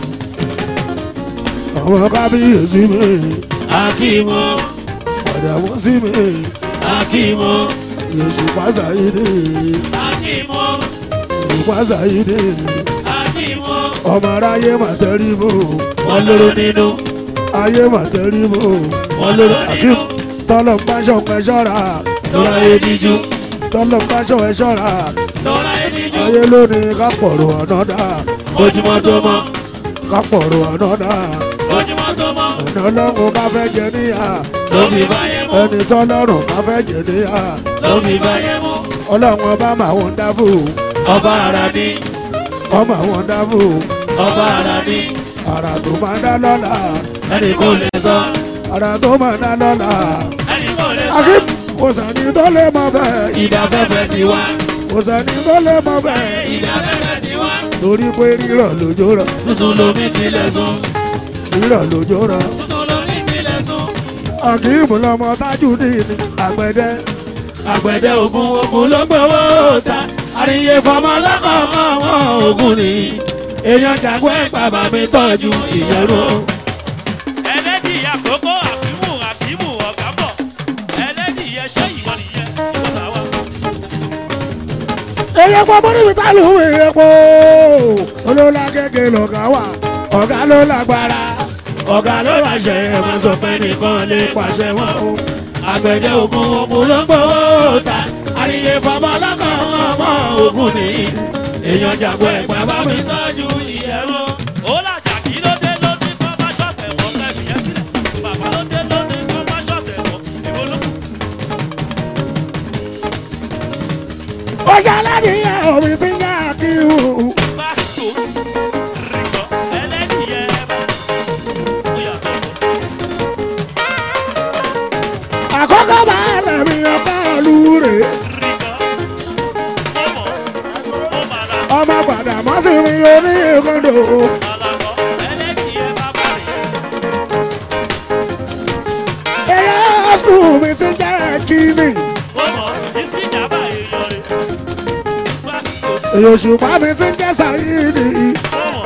ọmọ kábíyèsí mi akímọ́ ọ̀dàmọ́ sí mi akímọ́ yèsù pàṣà yìí dé akímọ́ yèsù pàṣà yìí dé akímọ́. ọmọ aráyé mà tẹ́rí bò wọ́n lóró nínú ayé mà tẹ́rí bò wọ́n lóró akim nínú tọ́lọ̀ ń bá ṣọ̀pẹ́ ṣọ́ra tọ́lá ediju tọ́lọ̀ ń bá ṣọ̀pẹ́ ṣọ́ra tọ́lá ediju ayé lónìí ká pọ̀rọ̀ ọ̀nà dà ojúmọ́ tó mọ́ ká pọ̀rọ̀ ọ̀nà dà ojúmọ́ tó mọ́ ọ̀nà ọlọ́run ká fẹ́ jẹ níyà ló fi báyé mú ẹni tọ́lọ́run ká fẹ́ jẹ níyà ló fi báyé mú ọlọ́run ọba mà wọ́n dábò ọba ara ní ọmọ àwọn dábò ọba ara ní àrà tó máa dá lọ́la ẹnì kò lè sọ àrà tó máa dá lọ́la ẹnì kò lè sọ. akim kò sẹ́ni tó lè mọ bẹ́ẹ̀ ìdáfẹ́fẹ́ ti wá kò sẹ́ni tó lè mọ bẹ́ẹ̀ ìdáfẹ́fẹ́ ti wá torí pé rírọ̀ lójó rọ̀ sísun lomi tilẹ̀ sùn rírọ̀ lójó rọ̀ sísun lomi tilẹ̀ sùn akim lọmọ tájú ní àgbẹ̀dẹ àgbẹ̀dẹ ògùn ògùn ló gbowó ta àríyé fọmọ lọ́kọ̀ọ̀kan wọn ògùn ni èèyàn jàgbọ́ ẹ̀ bàbá mi tọ́jú ìyẹ̀rọ. ẹlẹ́dìyẹ àkókò àfímù àfímù ọ̀gá bọ̀ ẹlẹ́dìyẹ ṣé ìwọ nìyẹn ìwọ sàwà. èyí pọ̀ mọ́ níbi tá ló ń wéyẹ pọ̀ olóla kékeré lọ́gá wà ọ̀gá ló lágbára ọ̀gá ló láṣẹ ẹ̀ máa sọ pé nìkan lè pàṣẹ wọn o àgbẹ̀dẹ ògùn ògùn ló gbowó ta àríyé fọmọ lọ́kọ̀ọ̀kan wọn ògùn ni èèyàn jàgbọ́ ẹ̀ bàbá mi tọ́jú ìyẹ̀rọ. ó làjà kí ló dé ló ní kọ́ bá ṣọ̀tẹ̀ wọ́n fẹ́ fìyẹn sílẹ̀ bàbá ló dé ló ní kọ́ bá ṣọ̀tẹ̀ wọ́n ìwọ ló kù. ó ṣàlàyé omi tí ń yá kí o Bastos rìkọ̀ ẹlẹ́dìyẹ ẹ̀bà ó yàtọ̀ àkọ́kọ́ bá lẹ́mí ọkọ̀ lù rè rìkọ̀ ọmọ ó bàdà sí ọmọ padà mọ́ sí mi oní ìkọ́ndò àlàkọ̀ ẹlẹ́dìyẹ bàbá rẹ̀ ẹ̀yà skul mi ti ń jẹ́ kíni ọmọ ìsìnjàmbá èèyàn rẹ̀ Bastos èyí òṣùpá mi ti ń jẹ́ sàyídì ọmọ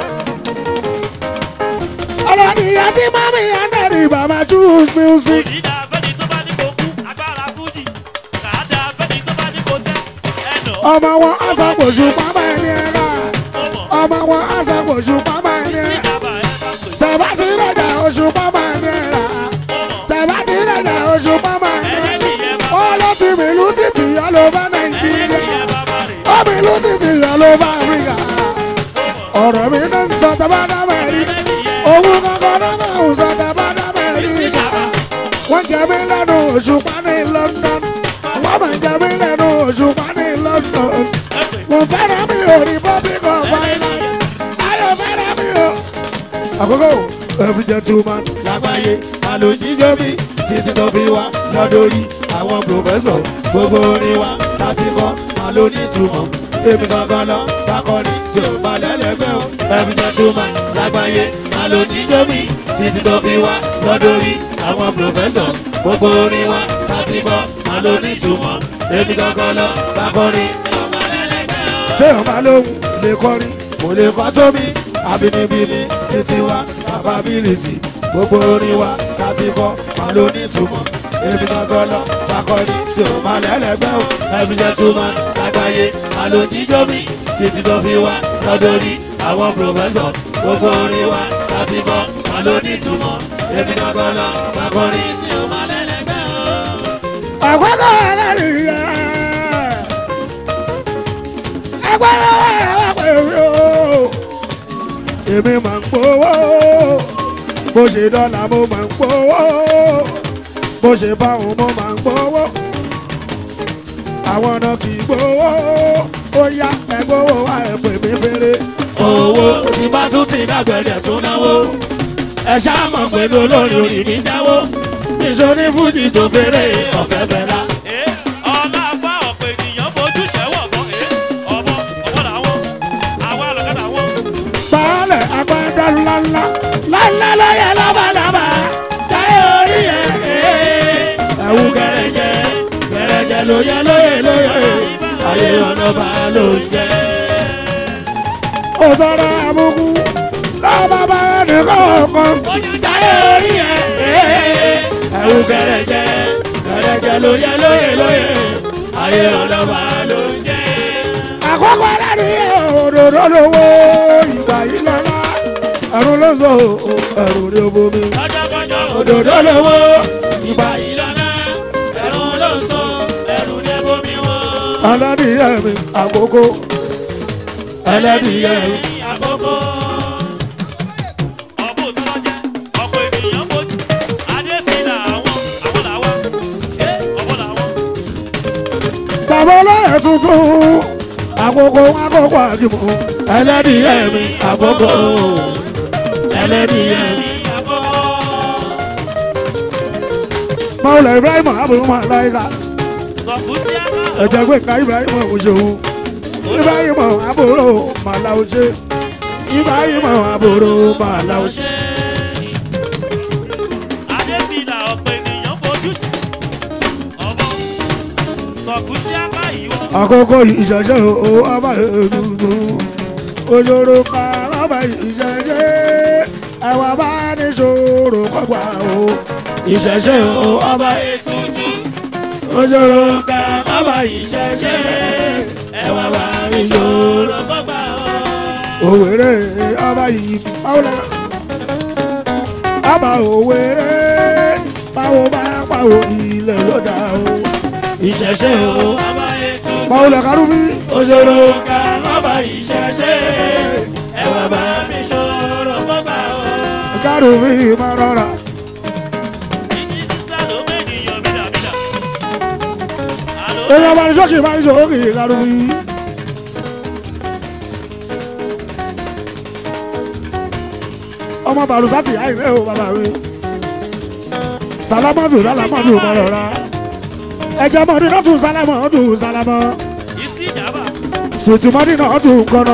ọlọ́nìyàn tí mọ́mí ẹ̀ndẹ̀rì bàbá choose music òdìdá abẹ́ni tó bá ní kó kú agbára fújì kàádà abẹ́ni tó bá ní kó tẹ́ ẹ̀nà ọmọ wọn aṣàkóso pápá ẹni ẹ̀rá ọmọ ọmọ wọn aṣàkóso pápá ẹni ẹ̀rá ìsìnjàmbá ẹ̀ bá pè tẹ̀bá ti rẹ̀jà oṣù pápá ẹni ẹ̀rá ọmọ tẹ̀bá ti rẹ̀jà oṣù pápá ẹni ẹ̀rá ẹlẹ́dìyẹ bàbá ó lọ ti mìlú títì ọlọ́ba nàìjíríà ẹlẹ́dìyẹ bàbá rẹ̀ ó mìlú títì ọlọ́ba áfíríkà ọ̀rọ̀ mi náà ń sọ tẹ̀bá dábẹ́ rí ẹlẹ́dìyẹ òun kankan náà máa ń sọ tẹ̀bá dábẹ́ rí ìsìnjàmbá wọ́n jẹ mí lẹ́nu òṣùpá ní London wọ́n máa jẹ mí lẹ́nu òṣùpá ní London ẹ̀pẹ̀ mo fẹ́ràn mi ò Republic of Ireland ayọ̀ fẹ́ràn mi ò. àkókò every gentleman lágbàáyé àlòjíjó mi títí tó fi wá lọ́dọ̀rí àwọn pòfẹ́sọ̀ gbogbo orin wa láti kọ́ àlónítùmọ̀ èmi gangan lọ bákọ́ni tí ò bá lẹ́lẹ́gbẹ́ o every gentleman lágbàáyé àlòjíjó mi títí tó fi wá lọ́dọ̀rí àwọn pòfẹ́sọ̀ gbogbo orin wa láti kọ́ àlónítùmọ̀ èmi gangan lọ bákọ́ni tí ò bá lẹ́lẹ́gbẹ́ o. ṣé ọba lóhùn lè kọrin kò lè kọ́ tó mi àbínibíni títí wa capability gbogbo orin wa láti kọ́ máa ló ní ìtumọ̀ èmi gangan lọ lakọni tí o máa lẹ́lẹ́gbẹ́ o every gentleman lágbàáyé máa ló jíjó mi títí tó fi wá lọ́dọ̀rí àwọn professors gbogbo orin wa láti kọ́ máa ló ní ìtumọ̀ èmi gangan lọ lakọni tí o máa lẹ́lẹ́gbẹ́ o. àkókò ẹlẹ́rìí yẹ ẹgbẹ́ lọ́wọ́ ẹ wá pè mí o èmi máa ń gbowó bó ṣe dọ́là mo máa ń gbowó bó ṣe báwọn mo máa ń gbowó àwọn náà kì í gbowó ó yá ẹgbẹ́ owó wa ẹ̀pẹ̀ mi fèrè. owó tí bá tún ti dàgbẹ̀dẹ̀ tún náwó ẹ ṣáà mọ̀ pé ní olórin orí mi jáwó nítorí fújì tó fèrè ọ̀fẹ́ fẹ́ra. Ee, ọlá afá ọ̀pọ̀ ènìyàn fojú ṣẹ́wọ̀ gan. Ee, ọmọ ọmọ làwọn àwa lọ̀kadà wọn. baálẹ̀ agbada ńláńlá ńláńlá lọ́yẹ̀ lọ́bàdàbà táyé orí ẹ̀ ẹ̀wù kẹrẹjẹ kẹrẹjẹ lóye lóye lóye ayé ọ̀nà bá ló ń jẹ. ó tọrọ àbùkù lọ́ba bá ẹnì kọ̀ọ̀kan táyé orí ẹ̀ ẹ̀wù kẹrẹjẹ kẹrẹjẹ lóye lóye lóye ayé ọ̀nà bá ló ń jẹ. àkọ́kọ́ ẹlẹ́ni òdòdó lówó ìgbà yìí lọ́la ẹ̀rù ló sọ ẹ̀rù ní obomi Lọ́jọ́kọ́jọ́ òdòdó lówó ìgbà yìí lọ́nà ẹ̀rù ló ń sọ ẹ̀rù ní bomi wọn. aládìyẹ mi àkókò ẹlẹ́dìyẹ àkókò. ọ̀bù tó lọ jẹ́ ọ̀pọ̀ ènìyàn fojú. Adéfìlà àwọn àwọn làwọn. Ee, ọmọ làwọn. bàbá olóyè tuntun àkókò àkókò àdìmọ̀ ẹlẹ́dìyẹ mi àkókò. ẹlẹ́dìyẹ mi àkókò. mọ̀lẹ́ ibrahim abdul malaika Sọ̀kú sí àká. ẹ̀jẹ̀ pé ká ibrahim òṣèlú ibrahim àbúrò màláwùṣe ibrahim àbúrò màláwùṣe. Adéfìlà ọ̀pọ̀ ènìyàn fojú sí. Ọmọ sọ̀kú sí àká ìwọ. àkókò ìṣẹ̀ṣẹ̀ o ọba ètùtù òjòrò ká ọba ìṣẹ̀ṣẹ̀ ẹ̀wà bá ní ṣòro kọ́gbà o ìṣẹ̀ṣẹ̀ o ọba Ètùtù òjòrò ká ọba ìṣẹ̀ṣẹ̀ ẹwà bá mi ṣòro gbọ́gbà o. òwèrè ọba yìí pàwọ́lá ọba òwèrè báwo bá pàwọ́ ilẹ̀ ló dà o ìṣẹ̀ṣẹ̀ o ọba ètùtù. pàwọ́lá kárúbí òṣòro ká ọba ìṣẹ̀ṣẹ̀ ẹwà bá mi ṣòro gbọ́gbà o. kárúbí máa rọra ìjì sísá ló mẹ́niyàn bídàbídà. Àlọ́ èèyàn bá ní sọ́kì bá ní sọ́kì kárúbí. ọmọ bàrùsátì àìrẹ́ o bàbá mi sálámọ́tò sálámọ́tò máa rọra ẹ̀jẹ̀ mọ́tò náà tún sálámọ́tò sálámọ́ ìsí ìjàmbá. sùtìmọ́tò náà tún kọ́nà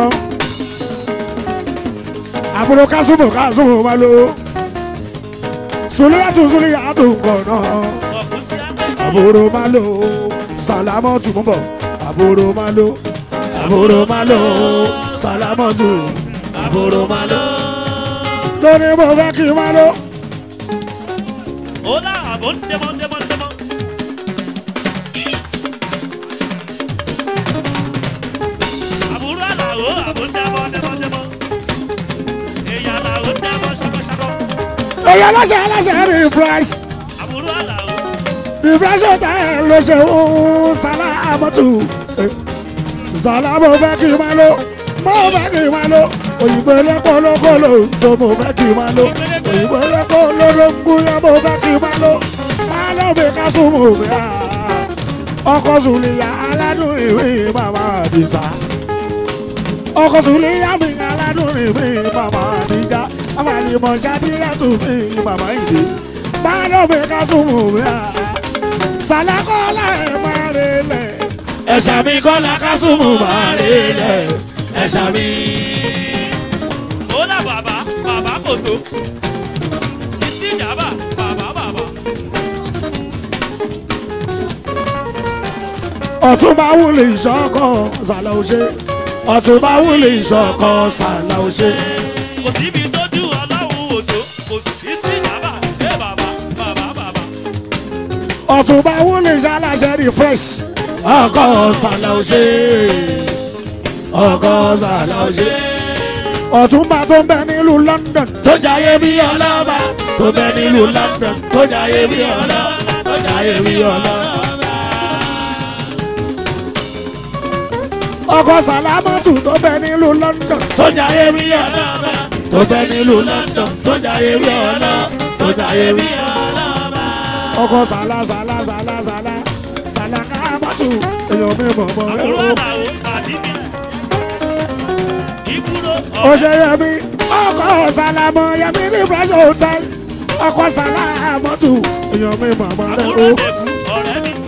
àbúrò kásùmù kásùmù máa lo sùlíyàtò sùlíyàtò kọ́nà Sọ̀kú sí àká ìwọ. àbúrò máa lo sálámọ́tò mọ́ bọ̀ àbúrò máa lo àbúrò máa lò ó sálámọ́tò àbúrò máa lò ó. lórí mo fẹ́ kí n máa lo. Ó lá àbò ń dẹ́mọ́ dẹ́mọ́ dẹ́mọ́. Àbúrò àlàó àbò ń dẹ́mọ́ dẹ́mọ́ dẹ́mọ́. Èèyàn àlàó ń dẹ́mọ́ ṣakọ́ṣakọ́. èyí aláṣẹ aláṣẹ refresh Àbúrò àlàó. refresh hotel ló ṣe ń sálámọ́tò sàlá mo fẹ́ kí n máa lo mo fẹ́ kí n máa lo òyìnbó ẹlẹ́pọ̀ lókòlò tó mo fẹ́ kí n máa lo òyìnbó ẹlẹ́pọ̀ lórógbóyà mo fẹ́ kí n máa lo máa lọ bí ká súnmọ́ òfin à ọkọ̀ sùnìyà aládùn ìwé màmá àdìsá ọkọ̀ sùnìyà mi aládùn ìwé màmá àdìjá àmàlìmọ̀ ṣàdíyàtò mi màmá ìdè máa lọ bí ká súnmọ́ òfin à sàlákọ́lá ẹ̀ máa relẹ̀. ẹ̀ṣà mi kọ́lá kásùmù máa rí ilẹ̀ ẹ̀ṣà mi. Ó lá bàbá bàbá kò tó. Ìsí ìjàmbá bàbá bàbá. ọ̀tún bá wúlò ìṣọ́kọ̀ sàlà òṣè ọ̀tún bá wúlò ìṣọ́kọ̀ sàlà òṣè. Kò síbi tójú ọlọ́run wò tó. Kò sí sí ìjàmbá. Ẹ bàbá bàbá bàbá. ọ̀tún bá wúlò ìṣàlàṣẹ refresh ọkọ̀ sàlà òṣè ọkọ̀ sàlà òṣè. ọ̀tún bá tó ń bẹ nílùú London tó jayé bí ọlọ́ba tó bẹ nílùú London tó jayé bí ọlọ́ba tó jayé bí ọlọ́ba. ọkọ̀ sàlámọ́tù tó bẹ nílùú London tó jayé bí ọlọ́ba tó bẹ nílùú London tó jayé bí ọlọ́ba tó jayé bí ọlọ́ba. ọkọ̀ sàlá sàlá sàlá sàlá sàlàkà mọ́tò èèyàn mi mọ̀ mọ́ ẹ àbúrò o. àlàó pàdé mi. ìbúrò ó ṣe yẹmi ọkọ̀ sàlámọ̀ yẹmi ní fresh hotel ọkọ̀ sàlámọ̀tò èèyàn mi mọ̀ mọ́ ẹ àbúrò o. dẹ̀kú ọ̀rẹ́ mi.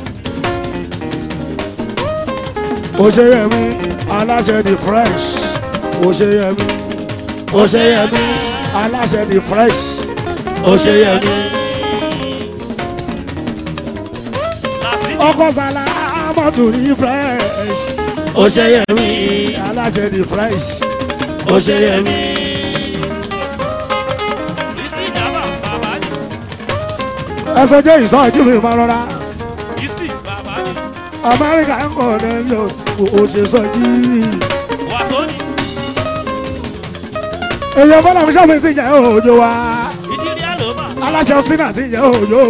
ó ṣe yẹmi aláṣẹ di fresh ó ṣe yẹmi ó ṣe yẹmi aláṣẹ di fresh ó ṣe yẹmi làsìkò ọkọ̀ sàlámọ̀tò ní fresh ó ṣe yẹmi aláṣẹ di fresh ó ṣe yẹmi. kristi jaba bàbá ni. ẹsẹ̀ jẹ́ ìsọ̀jú mi máa rọra kristi bàbá ni. amẹ́ríkà ń kọ̀ ní yóò ó ṣe sọ́jú. wàsó ni. èèyàn bọ́lá mi sábà ti jẹ́ òjò wa ìdírí àlòmà. aláṣẹ ọ̀sìn àti jẹ́ òjò.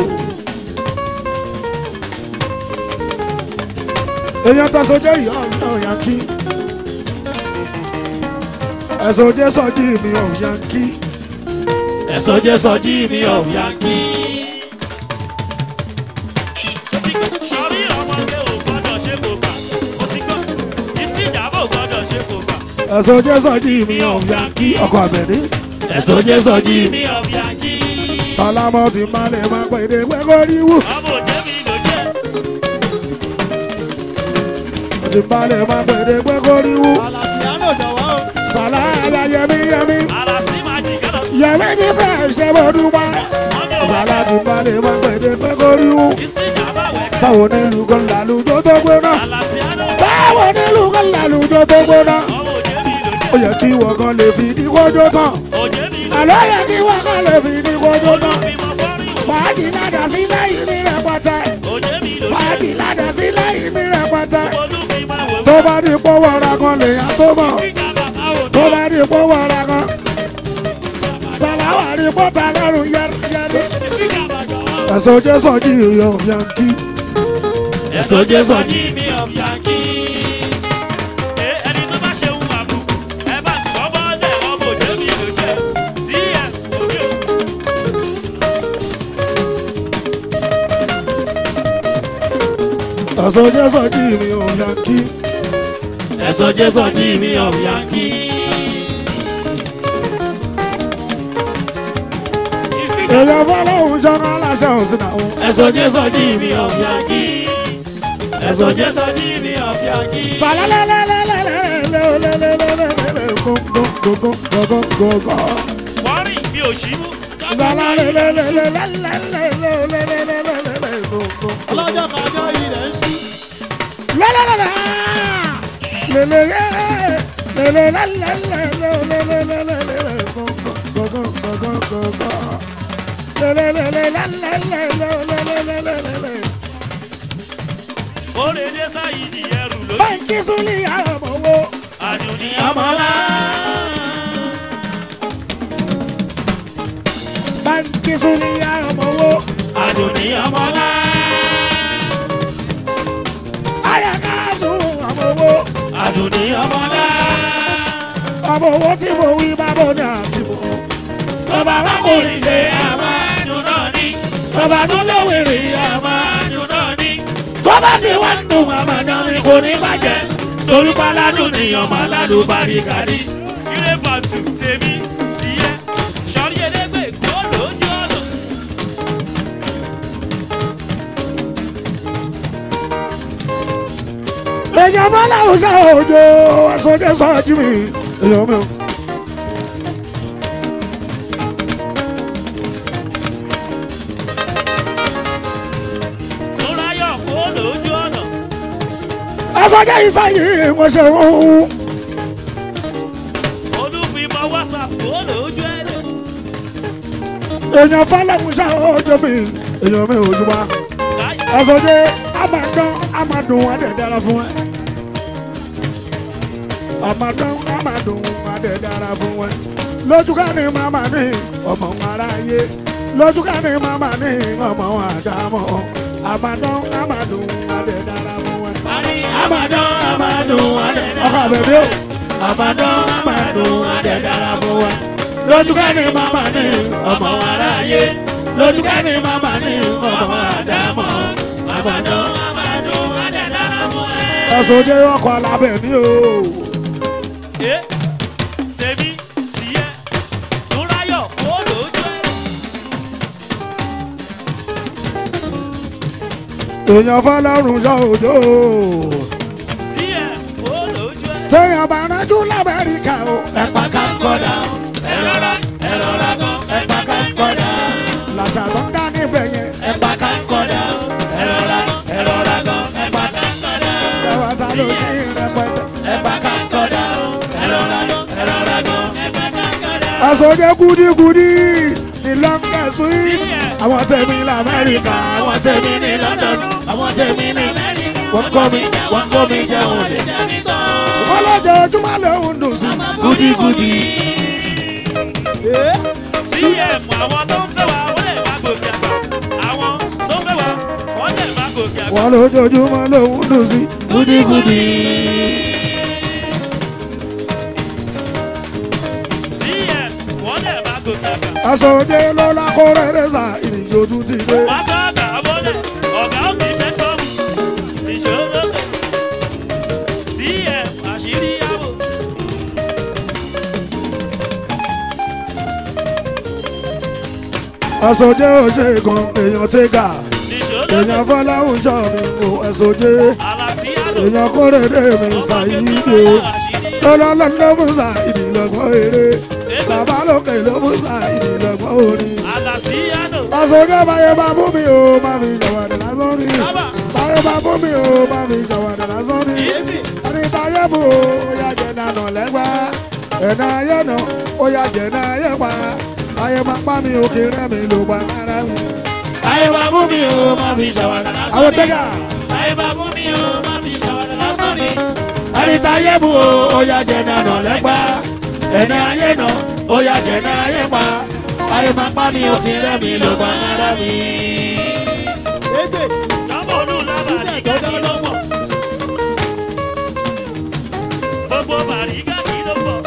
èèyàn tó sojẹ́ ìyá ọ̀sán yankí ẹ̀sùn jẹ́ sọ́jú mi ọ̀ yankí ẹ̀sọ́ jẹ́ sọ́jí mi of yankee. sọrí ọmọdé ò gbọ́dọ̀ ṣe kò gbà. ó ti gbọ́. kristi jaba ò gbọ́dọ̀ ṣe kò gbà. ẹ̀sùn jẹ́ sọ́jú mi ọ̀ yankí ọkọ̀ àbẹ̀ní ẹ̀sọ́ jẹ́ sọ́jí mi of yankee. sálámọ́ ti máa lè máa pè dé pẹ́kọ́ ríwú ọmọ òjé mi ló jẹ́. ti máa lè máa pè dé pẹ́kọ́ ríwú Alàsìyánò jọ̀wọ́ o. sàlàyé yẹmí yẹmí ara sí máa jì kánà. yẹmí ní fẹ́ ṣe bó dúpẹ́. wọ́n ní òun Sàlá ti máa lè máa pè dé pẹ́kọ́ ríwú kristi jaba wẹ̀ ká. táwọn onílù kan làlùjọ tó gbóná alàsíánò. táwọn onílù kan làlùjọ tó gbóná ọmọ òjé mi ló jẹ́. ó yẹ kí wọ́n kan lè fi ní kójó tán òjé mi ló àlọ́ yẹ kí wọ́n kan lè fi ní kójó tán olùfimọ̀ fọ́rí wò. fàájì ládà sí lẹ́yìn ní rẹpẹtẹ òjé mi ló fàájì jẹ́. ládà sí lẹ́yìn ní rẹpẹtẹ olùfimọ̀ wò. tó bá di pọ́wọ́ ra kan lèèyàn tó mọ̀ kíkà bàbá wò tó bá di pọ́wọ́ ra kan sàláwà rí pọ́tà lọ́rùn yẹ́rìyẹ́rì kíkà bàbá wò. ẹ̀sọ́ jẹ́ sọ́jí ìyọ̀ yankí ẹ̀sọ́ jẹ́ sọ́jí mi of yankee. Ẹ, ẹni tó bá ṣe ń wà bù ẹ bá ti kọ́ bọ́ọ̀lẹ̀ ọmọ òjé mi ló jẹ́. tí ẹ òbí ò. ẹ̀sọ́ jẹ́ sọ́jí ìyọ̀ yankí ẹ̀sọ́ jẹ́ sọ́jí mi of yankee. ìfìkà èèyàn fọlọ́hún ṣọ́kọ́ aláṣẹ òsì náà ẹ̀sọ́ jẹ́ sọ́jí mi of yankee. ẹ̀sọ́ jẹ́ sọ́jí mi of yankee. wọ́rì mi ò ṣí mú. Ọlọ́jọ́ kájọ́ ilẹ̀ ń ṣú. Orèdè sáyidì ẹrù lójú. Báńkì Súlì àmọ̀wó. Àdùnní ọmọlá. Báńkì Súlì àmọ̀wó. Àdùnní ọmọlá. Ayakazu àmọ̀wó. Àdùnní ọmọlá. Àmọ̀wó tí mo wí bábọ̀ ní àbíbọ̀. Bàbá wa kò lè ṣe àmà dùn náà ní. Bàbá tó léwèrè Àmà dùn náà ní. tó bá ti wá ń dùn àmọ̀ Àmàdán ni kò ní bàjẹ́. Torí páládùn ni ọmọ alálùbárí kárí. Ilé bàtù tèmi tiẹ̀. Sọ̀rí elégbè kó lójú ọ̀nà. èèyàn fọlá ọsẹ òjò ẹsọjẹ sọjú mi èèyàn mi. Túnráyọ̀ kó lójú ọ̀nà. ẹsọjẹ ìsáyé mo ṣe wọ́n. Olúfimọ̀ WhatsApp kó lójú ẹ̀rẹ̀. èèyàn fọlá ọsẹ òjò mi èèyàn mi òjò wa. Láyé ẹsọjẹ amadán amadùn adẹ dára fún ẹ. amadán amadùn adẹ dára fún ẹ. lójúká ni màmá ní ọmọ aráyé lójúká ni màmá ní ọmọ àdámọ̀ amadán amadùn adẹ dára fún ẹ. Àmàdán àmàdùn adẹ̀ ọkọ àbẹ̀bí o. Àmàdán àmàdùn adẹ̀ dára fún wa. Lójúká ni màmá ní ọmọ aráyé. Lójúká ni màmá ní ọmọ àdámọ̀. Àmàdán ẹ̀sọ́jẹ́ ọkọ̀ alábẹ̀ mi o. ẹ sèmi tìyẹ súnráyọ̀ kó lójú ẹ. èèyàn fọlọ́run yọ òjò. tìyẹ kó lójú ẹ. téèyàn bá rájú lamẹ́ríkà o. ẹ̀pà ká ń kọ́dà ẹ̀rọra ẹ̀rọra gan ẹ̀pà ká ń kọ́dà làṣà tó ń dá níbẹ̀ yẹn. ẹ̀pà ká ń kọ́dà ẹ̀rọra ẹ̀rọra gan ẹ̀pà ká ń kọ́dà ẹwà ta ló ní rẹpẹtẹ. ẹ̀pà ká ń kọ́dà ẹ̀rọra ẹ̀rọra gan ẹ̀pà ká ń kọ́dà. ẹ̀sọ́jẹ́ gúdígúdí ní lọ́ńgẹ̀ sweet. àwọn tẹ̀mí lamẹ́ríkà àwọn tèmi ní London àwọn tèmi ní wọ́n kọ́ mi wọ́n kọ́ mi jẹun lè dání tán. wọ́n lọ́jọ́ ojúmọ́ lòún dùn sí. gúdígúdí tìyẹ mọ àwọn tó ń fẹ́ wa wọ́n lè má gòkè àgbà. àwọn tó ń fẹ́ wa wọ́n lè má gòkè àgbà. wọ́n lójoojúmọ́ lòún dùn sí. gúdígúdí tìyẹ wọ́n lè má gòkè àgbà. ẹ̀sọ́jẹ́ ló lákòrè rẹ̀sà ìrìnjò tún ti dé. wá sọ́ọ̀gà abọ́lẹ̀ ọ̀gá òkè mẹ́tọ́ ìṣòro tìyẹ àṣírí àwò. ẹ̀sọ́jẹ́ ò ṣe kan èèyàn tẹ́gà. ìṣòro èèyàn fọláhùn jọ mi o ẹ̀sọ́jẹ́. àlàsí àlò. èèyàn kórè dé mi ṣàyíde o. lọ́lọ́lọ́ ló mú ṣàyíde lọ́gbọ́n eré. bàbá lókè ló mú ṣàyíde lọ́gbọ́n orin. àlàsí àlò. ẹ̀sọ́jẹ́ báyé bá bú mi o má fi ṣàwádìí lásán ni. Bàbá. báyé bá bú mi o má fi ṣàwádìí lásán ni. Easy. ẹni táyé bù o ó yá jẹ nànà lẹ́gbà. ẹ̀nà ayé nà ó yá jẹ náà ayé pa. ayé máa pa mi òkè rẹ̀ mi ló pa ara mi. táyé bá mú mi o má fi ṣàwádà lásán àwọn ni. tẹ́gà. táyé bá mú mi o má fi ṣàwádà lásán ni. ẹni táyé bù o ó yá jẹ nànà lẹ́gbà ẹni ayé nà ó yá jẹ náà ayé pa ayé máa pa mi òkè rẹ̀ mi ló pa ara mi. Egbe. Lọ́mọ olú lábàrí gáàkì ló pọ̀. Gbogbo bàrí gáàkì ló pọ̀.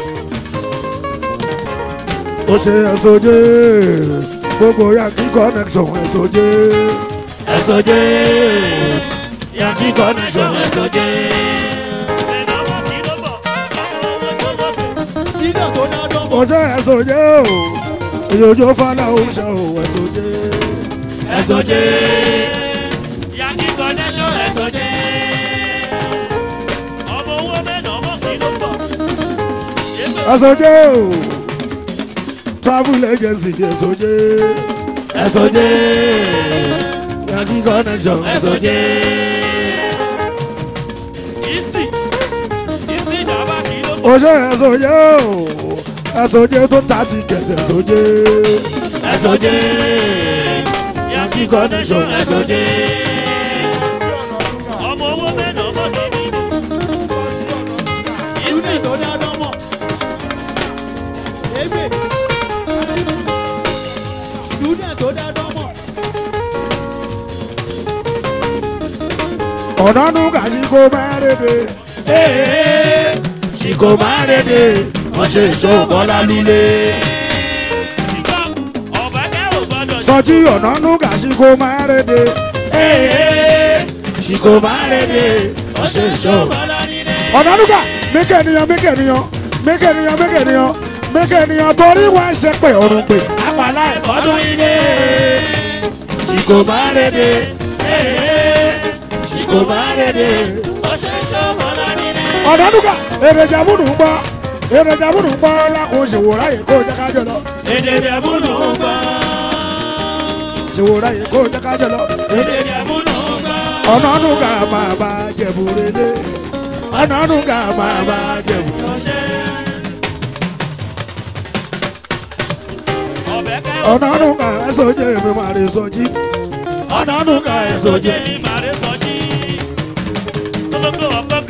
ó ṣe ẹ̀sọ́jẹ́ gbogbo yankee connection ẹ̀sọ́jẹ́ ẹ̀sọ́jẹ́ yankee connection ẹ̀sọ́jẹ́. Ìnáwó kì ló pọ̀. Àwọn owó tó lókè. Sínú tó dá dán ó ṣe ẹ̀sọ́jẹ́ o ìyójó fọlá ó ṣe o ẹ̀sọ́jẹ́ ẹ̀sọ́jẹ́ Yankee connection ẹ̀sọ́jẹ́. Ọmọ owó mẹ́nà ọmọ kì ló pọ̀. Yébè ẹ̀sọ́jẹ́ o travel agency ẹ̀sọ́jẹ́ ẹ̀sọ́jẹ́ yankee connection ẹ̀sọ́jẹ́ ìsì. Ìsì ìjàmbá kì ló pọ̀. ó ṣe ẹ̀sọ́jẹ́ o ẹ̀sọ́jẹ́ tó ta ti kẹ̀kẹ́ ẹ̀sọ́jẹ́ ẹ̀sọ́jẹ́ yankee connection ẹ̀sọ́jẹ́ Ọmọ owó mẹ́nà ọmọ kì ní. Ìsì. Sínú tó dá dán mọ̀. Egbe. Sínú tó dá dán mọ̀. ọ̀nà nùgà sí kó mẹ́rẹ̀ẹ́dẹ́ ee ṣìkò máa rèdè wọ́n ṣe ìṣó bọ́lá líle. Ìgbà ọ̀bẹ kẹ́rù gbọ́dọ̀ sọjí ọ̀nà nùgà sí kó mẹ́rẹ̀ẹ́dẹ́ ee ṣìkò máa rèdè wọ́n ṣe ìṣó bọ́lá líle. ọ̀nà nùgà mẹ́kẹ̀niyàn mẹ́kẹ̀niyàn mẹ́kẹ̀niyàn mẹ́kẹ̀niyàn mẹ́kẹ̀niyàn torí wọ́n ṣe pé ọ̀run pé àpàlà ìkọ́dún ilé ṣìkò máa rèdè ee ṣìkò máa rèdè wọ́n ṣe ìṣó bọ́lá líle. ọ̀nà nùgà èrèjà múnú ń gbọ́ èrèjà múnú ń gbọ́ lákòó ṣèwòrá yìí kó jẹ́ kájọ lọ èdè ìdẹ̀múnú ń gbọ́ ṣèwòrá yìí kó jẹ́ kájọ lọ èdè ìdẹ̀múnú ń gbọ́. ọ̀nà nùgà máa bá jẹ̀bù rèdè ọ̀nà nùgà máa bá jẹ̀bù. ọ̀bẹ kẹ́rù ọ̀nà nùgà ẹ̀sọ́jẹ́ mi máa rí sọjí ọ̀nà nùkà ẹ̀sọ́jẹ́ ní màrí sọjí. Olóko ọ̀pọ̀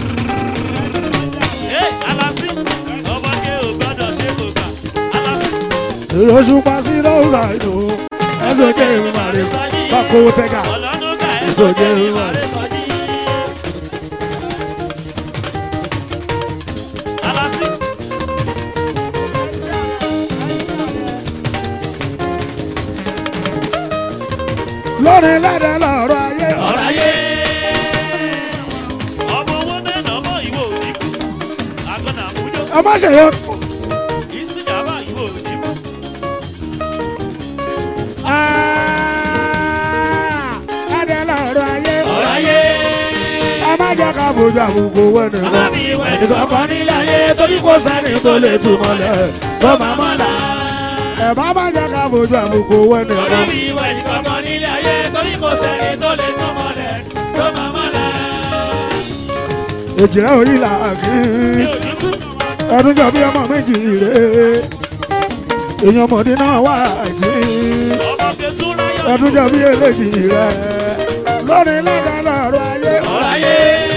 Ẹ alásì ọmọdé ò gbọ́dọ̀ ṣe kò gbà. Alásì oṣù pàṣẹ lọ́wọ́sà ìlú ẹ̀sọ́jẹ́ mi máa rí sọjí bákò tẹ́gà ọlọ́dún ká ẹ̀ Èso jẹ́ ní ìwà. màrí sọjí. Alásì lórí lẹ́dẹ̀ lọ́rọ̀ ayé ọ̀rọ̀ ayé ọmọ ọmọ ṣèyọ. Isi dàbà ìwò òdìbò. ẹ̀ẹ́dẹ̀ lọ́rọ̀ ayé ọ̀rọ̀ ayé ẹ má jẹ́ ká fojú àbùkù wẹ́nu bàbá mi ìwà ẹnìkan kan nílé ayé torí kò sẹ́ni tó lè túmọ̀ lẹ̀ tó máa mọ̀ là. ẹ má má jẹ́ ká fojú àbùkù wẹ́nu bàbá mi ìwà ẹnìkan kan nílé ayé torí kò sẹ́ni tó lè túmọ̀ lẹ̀ tó máa mọ̀ là. èjìrẹ́ òyìn là kí ẹdún jọ bí ọmọ méjì rè èèyàn ọmọdé náà wà àìtí Ọmọ Fẹ́tú ráyọ̀. ẹdún jọ bí eléjì rè lórí ládàá lọ́rọ̀ ayé. ọ̀rọ̀ ayé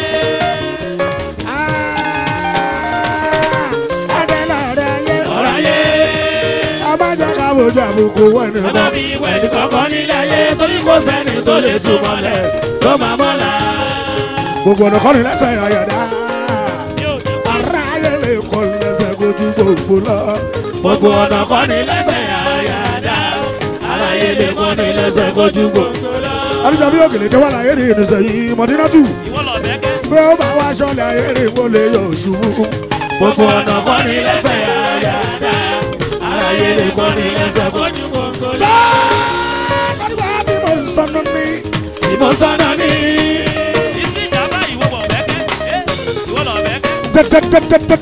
ẹ̀ẹ́dẹ̀ lọ́rọ̀ ayé ọ̀rọ̀ ayé ẹ má jẹ́ ká fojú àbùkù wẹ́nu bàbá mi ìwà ẹnìkan kan nílé ayé torí kò sẹ́ni tó lè túmọ̀ lẹ̀ tó máa mọ̀ là. gbogbo ọ̀nà kọ́ni lẹ́sẹ̀ ọ̀yọ̀dá Ní òjò. ara ayé lè kọ́ lẹ́sẹ̀ kojú gbogbo lọ. gbogbo ọ̀nà kọ́ ni lẹ́sẹ̀ àyàdá aláyé lè kọ́ ni lẹ́sẹ̀ kojú gbogbo lọ. àdìjà bí òkèlè jẹ́ wà láyé ní ìrìnsẹ̀ yìí mọ̀dínátù Ìwọ lọ bẹ́kẹ́. bí ó bá wá aṣọ́lẹ̀ ayé rè wọ́n lè yọ ṣubú. gbogbo ọ̀nà kọ́ ni lẹ́sẹ̀ àyàdá aláyé lè kọ́ ni lẹ́sẹ̀ kojú gbogbo lọ. kọ́dùbà bí mo ń sọnù ní. ìmọ̀ sọ́nà ni Isi dàbà ìwọ wọ̀ bẹ́kẹ́. Ẹ́ ìwọ lọ bẹ́kẹ́.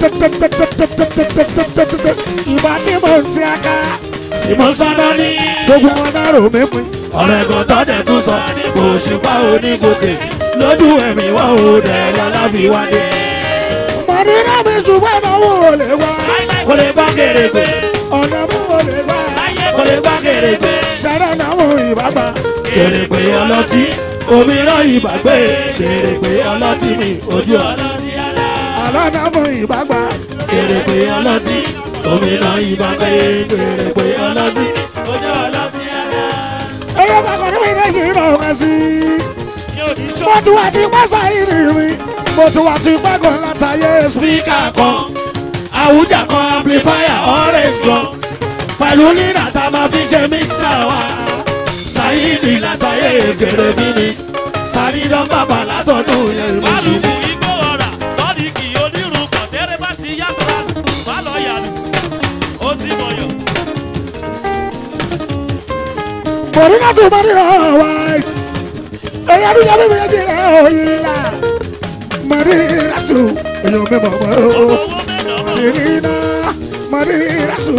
ìgbà tí mo ń tiraka ìmọ̀ sọ́nà ni gbogbo wọn náà rò mí pin. ọ̀rọ̀ ẹ̀gàn tọ́dẹ̀ tún sọ kò ṣùpá onígòkè lójú ẹ̀mí wá ò dẹ̀ lọ́lá fi wá dé. mọ̀dínà mi ṣùgbọ́n ìnáwó ò lè wá. kò lè bá kéré gbé ọ̀nà mú ò lè wá. kò lè bá kéré gbé. ṣẹ̀rẹ̀ náà ìbágbá. kéré pé ọlọ́tí òmíràn ìbàgbé kéré pé ọlọ́tí mi ojú ọlọ́tí ara. àlọ́ náà mú ìbágbá. kéré pé ọlọ́tí òmíràn ìbàgbé kéré pé ọlọ́tí ojú ọlọ́tí ara. ẹyẹ kakọ̀ níbi iná ṣe ń rọ̀ ọ́ sí i. Ní òní ṣọ́. mo ti wá ti pásá ìrì mi. mo ti wá ti pẹ́gàn látàyè sí. spíkà kan àwùjá kan amplifier orange gan pẹ̀lú nínà tá a máa fi ṣe mixer wa ṣáyídì látàyè kéré bí mi sàrídán bàbá látọ̀dún yẹn mi ṣì ní. Málùkù igbó ọ̀rà sọ́ọ̀dìkì onírun kọ̀tẹ́rẹ́ bá ti yá kọ́ra má lọ yàlù. Ó ti mọ̀yọ̀. mọ̀dínà tó bá nínú white. ẹyẹ àdúgbò bí méjì rẹ̀ òyìn la. mọ̀dínà tó èèyàn mi mọ̀ mọ́ o. Owó mẹ́nà mọ̀. mọ̀dínà mọ̀dínà tó.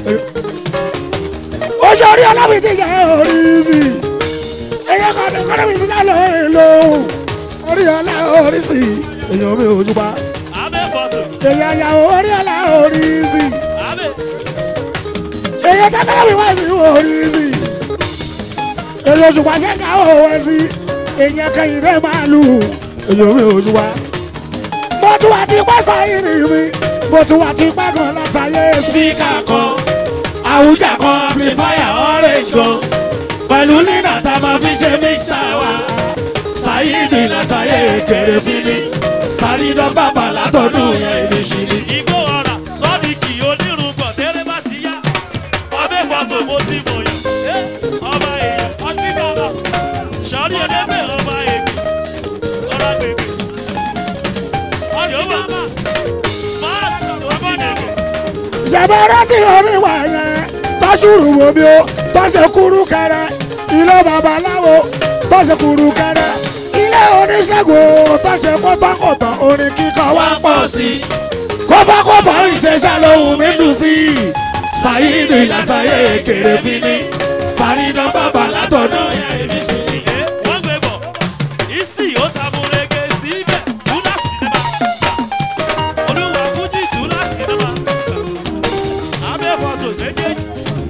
ó ṣe orí ọlọ́bì ti jẹ́ orí sí. ẹyẹ kọ́ni kọ́ni mi sí náà lọ èlò. orí ọlá orí sí. èèyàn mi ò jùbá. Abẹ́ fọ́tò. èèyàn yàwó orí ọlá orí sí. Abẹ́. èèyàn tẹ́tẹ́ mi wá sí orí sí. èèyàn òṣùpá ṣe ká òwe sí. èèyàn kẹyìn rẹ̀ máa lù. èèyàn mi ò jùbá. mo tún wá ti pẹ́ sáyìn mi. mo tún wá ti pẹ́ gan látàyè sí. spíkà kan àwùjá kan amplifier orange gan pẹ̀lú nínà tá a máa fi ṣe mixer wa ṣáyídì látàyè kéré fínní sàrídán bàbá látọ̀dún yẹn mi ṣì ní. Igbó ọ̀rà sọ́ọ̀dìkì onírun kọ̀tẹ́rẹ́ bá ti yá. Abẹ́ fọ́tò mo ti mọ̀yọ̀. Ẹ́ ọba èèyàn ọtí bàbá. Sọ́ọ́rí ẹlẹ́gbẹ̀ ọba ègbè. Ọ̀rá gbègbè. Ọ̀dọ̀ bàbá. Smart ọba nẹ̀gbẹ̀. ṣẹ̀bẹ̀ rántí oríwà yẹn tọ́sùrù wo bí ó tọ́sẹ̀ kúrú kẹrẹ ilé babaláwo tọ́sẹ̀ kúrú kẹrẹ ilé oníṣègùn tọ́sẹ̀ kọ́tọ́kọ̀tọ̀ orin kíkọ wá wá pọ̀ pọ̀ sí i kófákófá ń ṣe ṣàlóhùn mi dùn sí i ṣáyídì látàyè kéré fínní sàrídán bàbá látọ̀dún yẹn mi ṣì ní. Ẹ́ wọ́n gbé bọ̀. Isi ó tamurege síbẹ̀. Túlá sinimá. Olúwa Fújì túlá sinimá. Abẹ́ fọ́tò méjèèjì.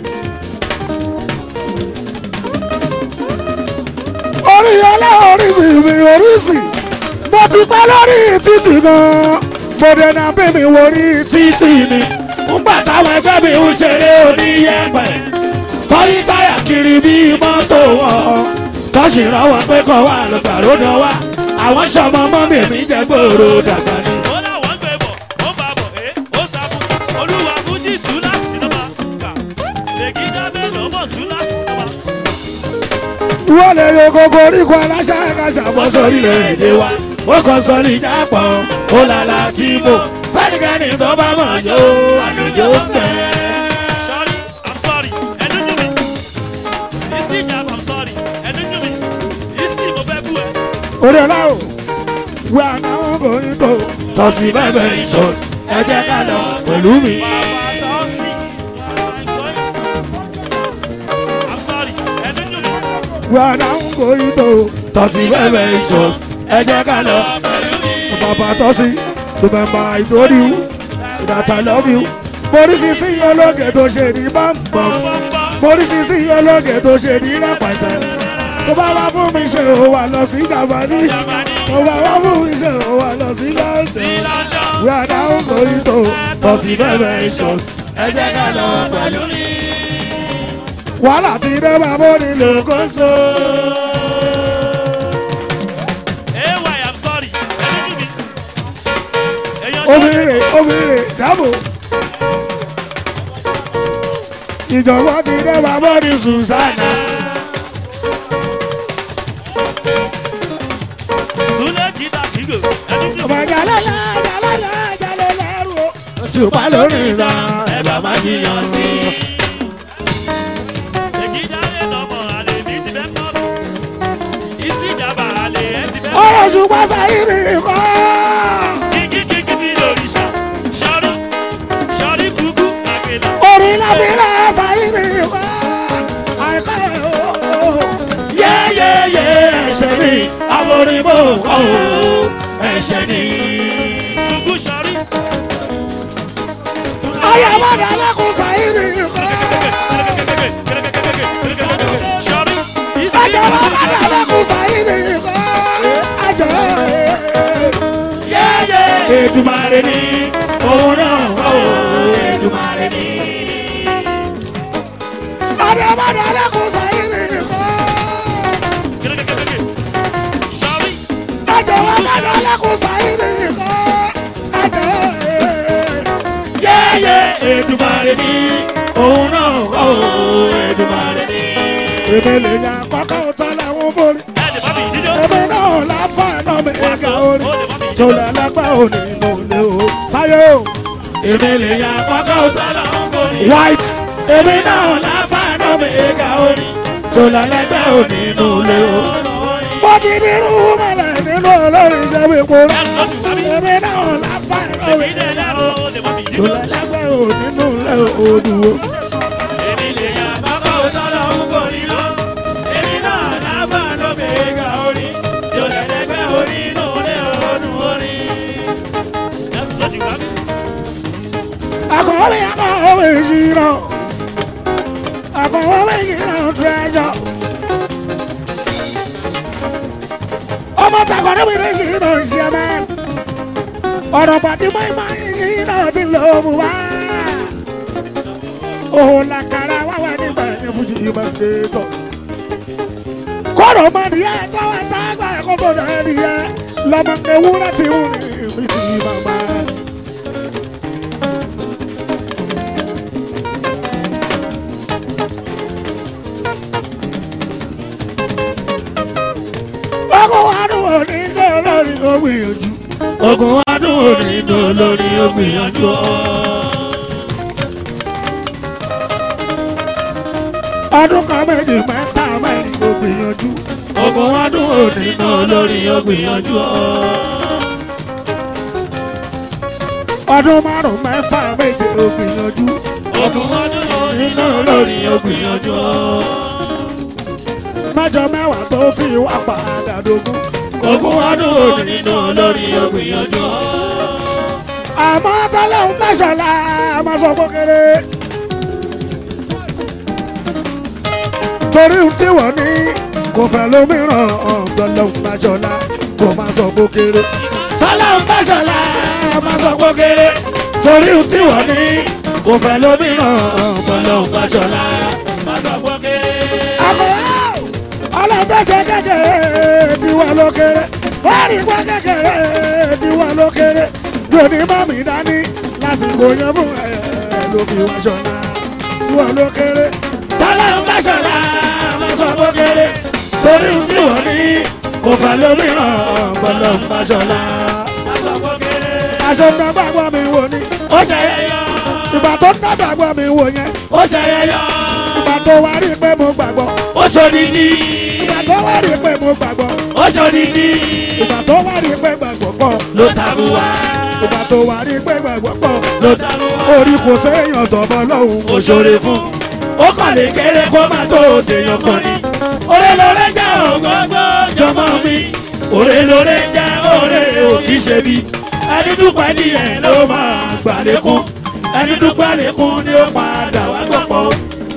orí ọlá oríṣi mi oríṣi mo ti pẹ́ lórí títì gan mo dènà bí mi wò rí títì ni ńgbà táwọn ẹgbẹ́ mi ń ṣeré oníyẹ̀pẹ̀ tọ́yí táyà kiri bí mọ́tò wọn tọ́sí rọ́wọ́ pé kọ́ wà lọ́gbà lódò wá àwọn sọmọ mọ́ mi èmi jẹ́ gbòòrò dàgbà ni. ó láwọn gbé bọ̀ ó bá bọ̀ ẹ́ ó sàbù olúwa fújì tú láti lọ́ba kà lèkì dábẹ́ lọ́mọ tú láti lọ́ba. wọ́n lè yọ kókó oríkọ aláṣà kàṣà bọ́ bọ́ sórí sórí rẹ̀ èdè wa ó kàn sórí jápọ̀ ó lálá tí mo fẹ́nikẹ́ni tó bá mọ̀ jó àlùjọ ń bẹ̀. Sorry, I'm sorry. Ẹnu dùn mí. Ìsì ìjàmbá, I'm sorry. Ẹnu dùn mí. Ìsì mo fẹ́ bú ẹ. orí ọlá o wẹ àwọn kòyìn tó tọ́sí bẹ́ẹ̀ ìṣọ́s ẹ jẹ́ ká lọ pẹ̀lú mi. Bàbá tó sì. I'm sorry. Ẹnu dùn mí. wẹ àwọn kòyìn tó tọ́sí bẹ́ẹ̀ ìṣọ́s ẹ jẹ́ ká lọ. Pẹ̀lú mi. bàbá tọ́sí remember I told you that I love you. morísìsì ológe tó ṣe ní bámbam morísìsì ológe tó ṣe ní rẹpẹtẹ tó bá wá fún mi ṣe ò wà lọ sí jàmbáni tó bá wá fún mi ṣe ò wà lọ sí lọ́sẹ̀. wẹ àwọn kòyìn tó tọ́sí bẹ́ẹ̀ ìṣọ́s ẹ jẹ́ ká lọ pẹ̀lú mi. wàhálà ti dé bàbá onílò kó so. AY, I'm sorry. Ẹnu dùn mí. Èèyàn ṣọ́ọ̀ṣì. obìnrin obìnrin dábò. ìjọba ti dé bàbá ní Susanna. Túlẹ̀ jìtà kígò. Ẹnu dùn mí. ọmọ jalala jalala jalala ro. ṣùpá lórí ìlà ẹ̀bà má jiyàn sí i. èjì jáde lọ́mọ àlè ní ti fẹ́ pọ̀ sí. ìsì ìjàmbá àlè ẹ̀ ti fẹ́ pọ̀ ọ̀rọ̀ ṣùpá sáyìrì kọ́. kíkí kíkí tí lórí ṣá. ṣọ́rí ṣọ́rí kúkú àkèlà. orí lábìrà sáyìrì kọ́. àìkọ́ ẹ̀ o. yẹ́yẹ́yẹ́ ẹ̀ṣẹ̀ ni àforíbó kọ́ o. ẹ̀ṣẹ̀ ni. kúkú ṣọ́rí. ayọ̀bọ̀dà lẹ́kùn sáyìrì kọ́. ṣọ́rí ìsì Ajọ́ wa padà lẹ́kùn sáyìnì kọ́. Ajọ́ yẹ́yẹ́. Èdùmàrè ni òun náà kọ́ o. Èdùmàrè ni. Ajọ́ padà lẹ́kùn sáyìnì kọ́. ṣọ́rí Ajọ́ wa padà lẹ́kùn sáyìnì kọ́. Ajọ́ yẹ́yẹ́. Èdùmàrè ni òun náà kọ́ o. Èdùmàrè ni. Èmi lè yan kọ́kọ́ tán láwọn borí. ẹ̀ẹ́dẹ̀ bá mi dídó. Èmi náà láfààná mi ẹ̀ka orí. ó lè bá mi dídó. Jọlẹ̀ lágbá òní mo lé o. Táyé o. Èmi lè yan kọ́kọ́ tán láwọn borí. White. Èmi náà láfààná mi ẹ̀ka orí. Jọlẹ̀ lágbá òní mo lé o. Mo ti ní irú mọ̀lẹ̀ nínú olórin ìṣẹ́wé epo rẹ̀. Èmi náà láfààná mi èmi lè ẹ̀ka yá orí. o lè bá mi dídó. Jọlẹ̀ lágbá òní mo lé odò. èmi lè yá bàbá òtọ́lọ́ ń kò ní lọ. èmi náà lábà ló mẹ́ga orí. tí ó lè lẹ́gbẹ́ orí inú ilé ọdún orí. lọ́jọ́ wá mi. Akọ̀wé akọ̀wé ìṣirò. Akọ̀wé ìṣirò treasure. Ọmọ takọ̀ níbi ní ìṣirò ìṣẹ̀mẹ́. Ọ̀rọ̀ pàtí mọ́ìmọ́ ìṣirò ti lò mú wá. Òun làkàrà wáwá nígbà yẹn fún yìí máa ń dé tọ̀. Kọ́rọ̀ mọ́ nìyẹn tọ́wọ́ tágbà ẹ̀kọ́ tó dẹ̀ nìyẹn. Lọ́mọ ewúrẹ́ ti wù ní ìbí ti bàbá. ogun adùn òní ní olórí ó gbìyànjú. ogun adùn òní ní olórí ó gbìyànjú. ọdún kan méjì mẹ́ta mẹ́rin ó gbìyànjú. ogun adùn òní ní olórí ó gbìyànjú. ọdún márùn mẹ́fà méje ó gbìyànjú. ogun ọdún orí nínú olórí ó gbìyànjú. mẹ́jọ mẹ́wàá tó fi wá padà dógún. ogun ọdún orí inú olórí ògbìyànjú. àmọ́ tọ́lọ́hún mẹ́sàn-án la máa sọ kékeré. torí ohun tí wọ́n ní kò fẹ́ lómìíràn tọ́lọ́hún mẹ́sàn-án kò máa sọ kékeré. tọ́lọ́hún mẹ́sàn-án la máa sọ kékeré. torí ohun tí wọ́n ní kò fẹ́ lómìíràn tọ́lọ́hún mẹ́sàn-án má sọ pé kéré. àmọ́ ọlọ́dọ̀ ṣe kékeré tí wọ́n ló kéré wọ́n rí pé kékeré tí wọ́n ló kéré yóò ní mọ́mí dání lásìkò yẹn fún ẹ ló fi wá ṣọlá tí wọ́n ló kéré tọ́lá ń bá ṣọlá máa sọ pé kéré torí ohun tí wọ́n ní kò fẹ́ lómìíràn pẹ̀lú ń bá ṣọlá. má sọ pé kéré. àṣẹ ń gbàgbọ́ mi wò ni ó ṣẹyẹyọ ìgbà tó ń gbàgbọ́ mi wò yẹn ó ṣẹyẹyọ ìgbà tó wá rí i pé mo gbàgbọ́ ó ṣòdìdí ìgbà tó wá rí i pé mo gbàgbọ́ ó ṣòdìdí ìgbà tó wá rí i pé gbàgbọ́ pọ̀ ló tabu wá ìgbà tó wá rí i pé gbàgbọ́ pọ̀ ló tabu wá orí kò séèyàn tọ̀bọ̀ lọ́hùn ó ṣòre fún ó kàn lè kéré kó má tó tèèyàn kan ní. òrè lóore jẹ́ ògógó jọmọ mi òrè lóore jẹ́ òrè òkì ṣe bí ẹni dúpẹ́ díẹ̀ ló máa gbà lékún ẹni dúpẹ́ lékún ni ó padà wá gbọ̀pọ̀.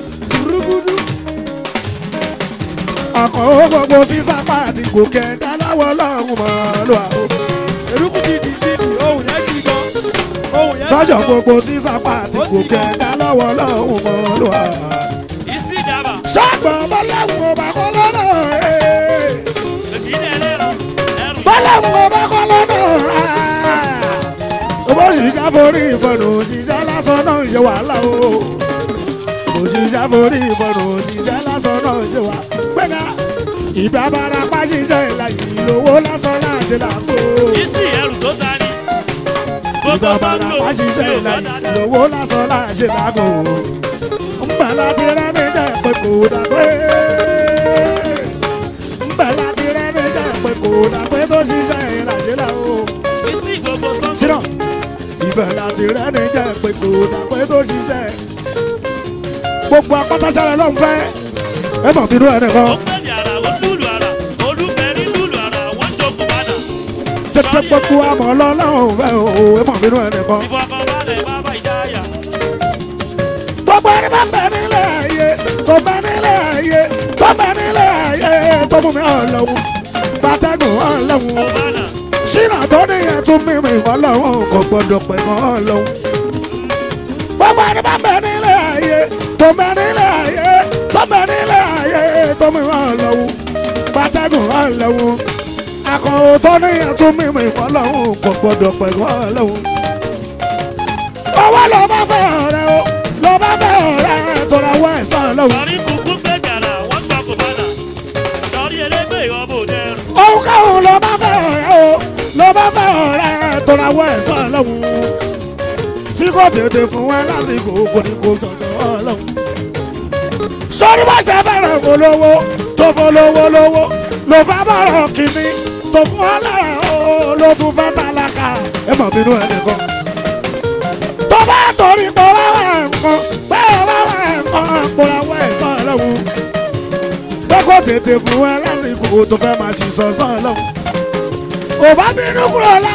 ọkọ̀ ó gbogbo sísá pàtì gòkè dáláwọ̀ lọ́hùn mọ́ ló wà ó. eruku ti di ti di ohun yẹn ti gan ohun yẹn sọ́jọ́ gbogbo sísá pàtì gòkè dáláwọ̀ lọ́hùn mọ́ ló wà. ìsì ìjàmbá sọ́gbọ̀n bọ́láhùn ọba kọ́ lọ́nà ee. èkìdí ẹlẹ́rọ ẹrù bọ́láhùn ọba kọ́ lọ́nà owó ṣìṣẹ́ forí ìfọ̀nù òṣìṣẹ́ lásán náà ń ṣe wàhálà o òṣìṣẹ́ forí ìfọ̀nù òṣìṣẹ́ lásán náà ń ṣe wàhálà gbẹ́gà ìgbà bára pa ṣiṣẹ́ ìlàyé lówó lásán láti làbò ìsì ẹrù tó sani gbogbo ìgbà bára sango pa ṣiṣẹ́ yóò bá ìlàyé dáadáa lówó lásán láti làbò ńgbà láti rẹ́ni jẹ́ pé kò dàgbé ńgbà láti rẹ́ni jẹ́ pé kò dàgbé tó ṣiṣẹ́ ìlàṣẹ́ làwọn ìsì gbogbo sango ṣínà ibẹ̀ láti rẹ́ni jẹ́ pé kò dàpẹ́ tó ṣiṣẹ́ gbogbo apátáṣẹ́rẹ́ ló ń fẹ́ ẹ mọ̀ bínú ẹ̀ nìkan ó pè ní ara ó lùlù ara olùfẹ́rí lùlù ara wọ́n jókòó padà tètè gbogbo àmọ́ lọ́lọ́run fẹ́ o ẹ mọ̀ bínú ẹ̀ nìkan ìfọkànbalẹ̀ bàbá ìdáyà gbogbo ẹni bá bẹ nílé ayé tó bẹ nílé ayé tó bẹ nílé ayé tó mú mi ọlọ́run pàtẹ́gùn ọlọ́run ó bá nà ṣínà tó níyẹn tún mímì ọlọ́run kò gbọdọ̀ pẹ̀ mọ́ ọlọ́run. gbogbo ẹni bá bẹ nílé ayé tó bẹ nílé ayé tó bẹ nílé ayé tó mímì ọlọ́run pàtẹ́gùn ọlọ́run akọ̀wé tó níyẹn tún mímì ọlọ́run kò gbọdọ̀ pẹ̀ mọ́ ọlọ́run. owó ló bá fẹ́ ọ̀rẹ́ o ló bá fẹ́ ọ̀rẹ́ tó ra wọ ẹ̀sán ọlọ́run. sọrí kúkú pé ní ara wọ́n jókòó padà sọrí elégbè ọmọ òde ẹrù òun káwọn ló bá fẹ́ ọ̀rẹ́ o ló bá fẹ́ ọ̀rẹ́ tó ra wọ ẹ̀sán ọlọ́run tí kò tètè fún wọn lásìkò kò ní kó tọ̀dọ̀ ọlọ́run. sọ́rí bá ṣe fẹ́ràn olówó tó fọlọ́wọ́ lówó ló fẹ́ bọ̀rọ̀ kìíní tó fún ọ lára o ló tún fẹ́ tálákà ẹ mọ̀ bínú ẹ nìkan. tó bá torí pé wá wà nǹkan pé wá wà nǹkan kó ra wọ ẹ̀sán ọlọ́run pé kò tètè fún ẹ lásìkò tó fẹ́ máa ṣì sọ̀sán lọ́wọ́. ò bá bínú kúrò lá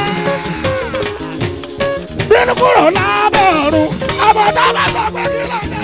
bínú kúrò lábẹ́ ọ̀run ọmọ tó bá sọ pé kí ló dé.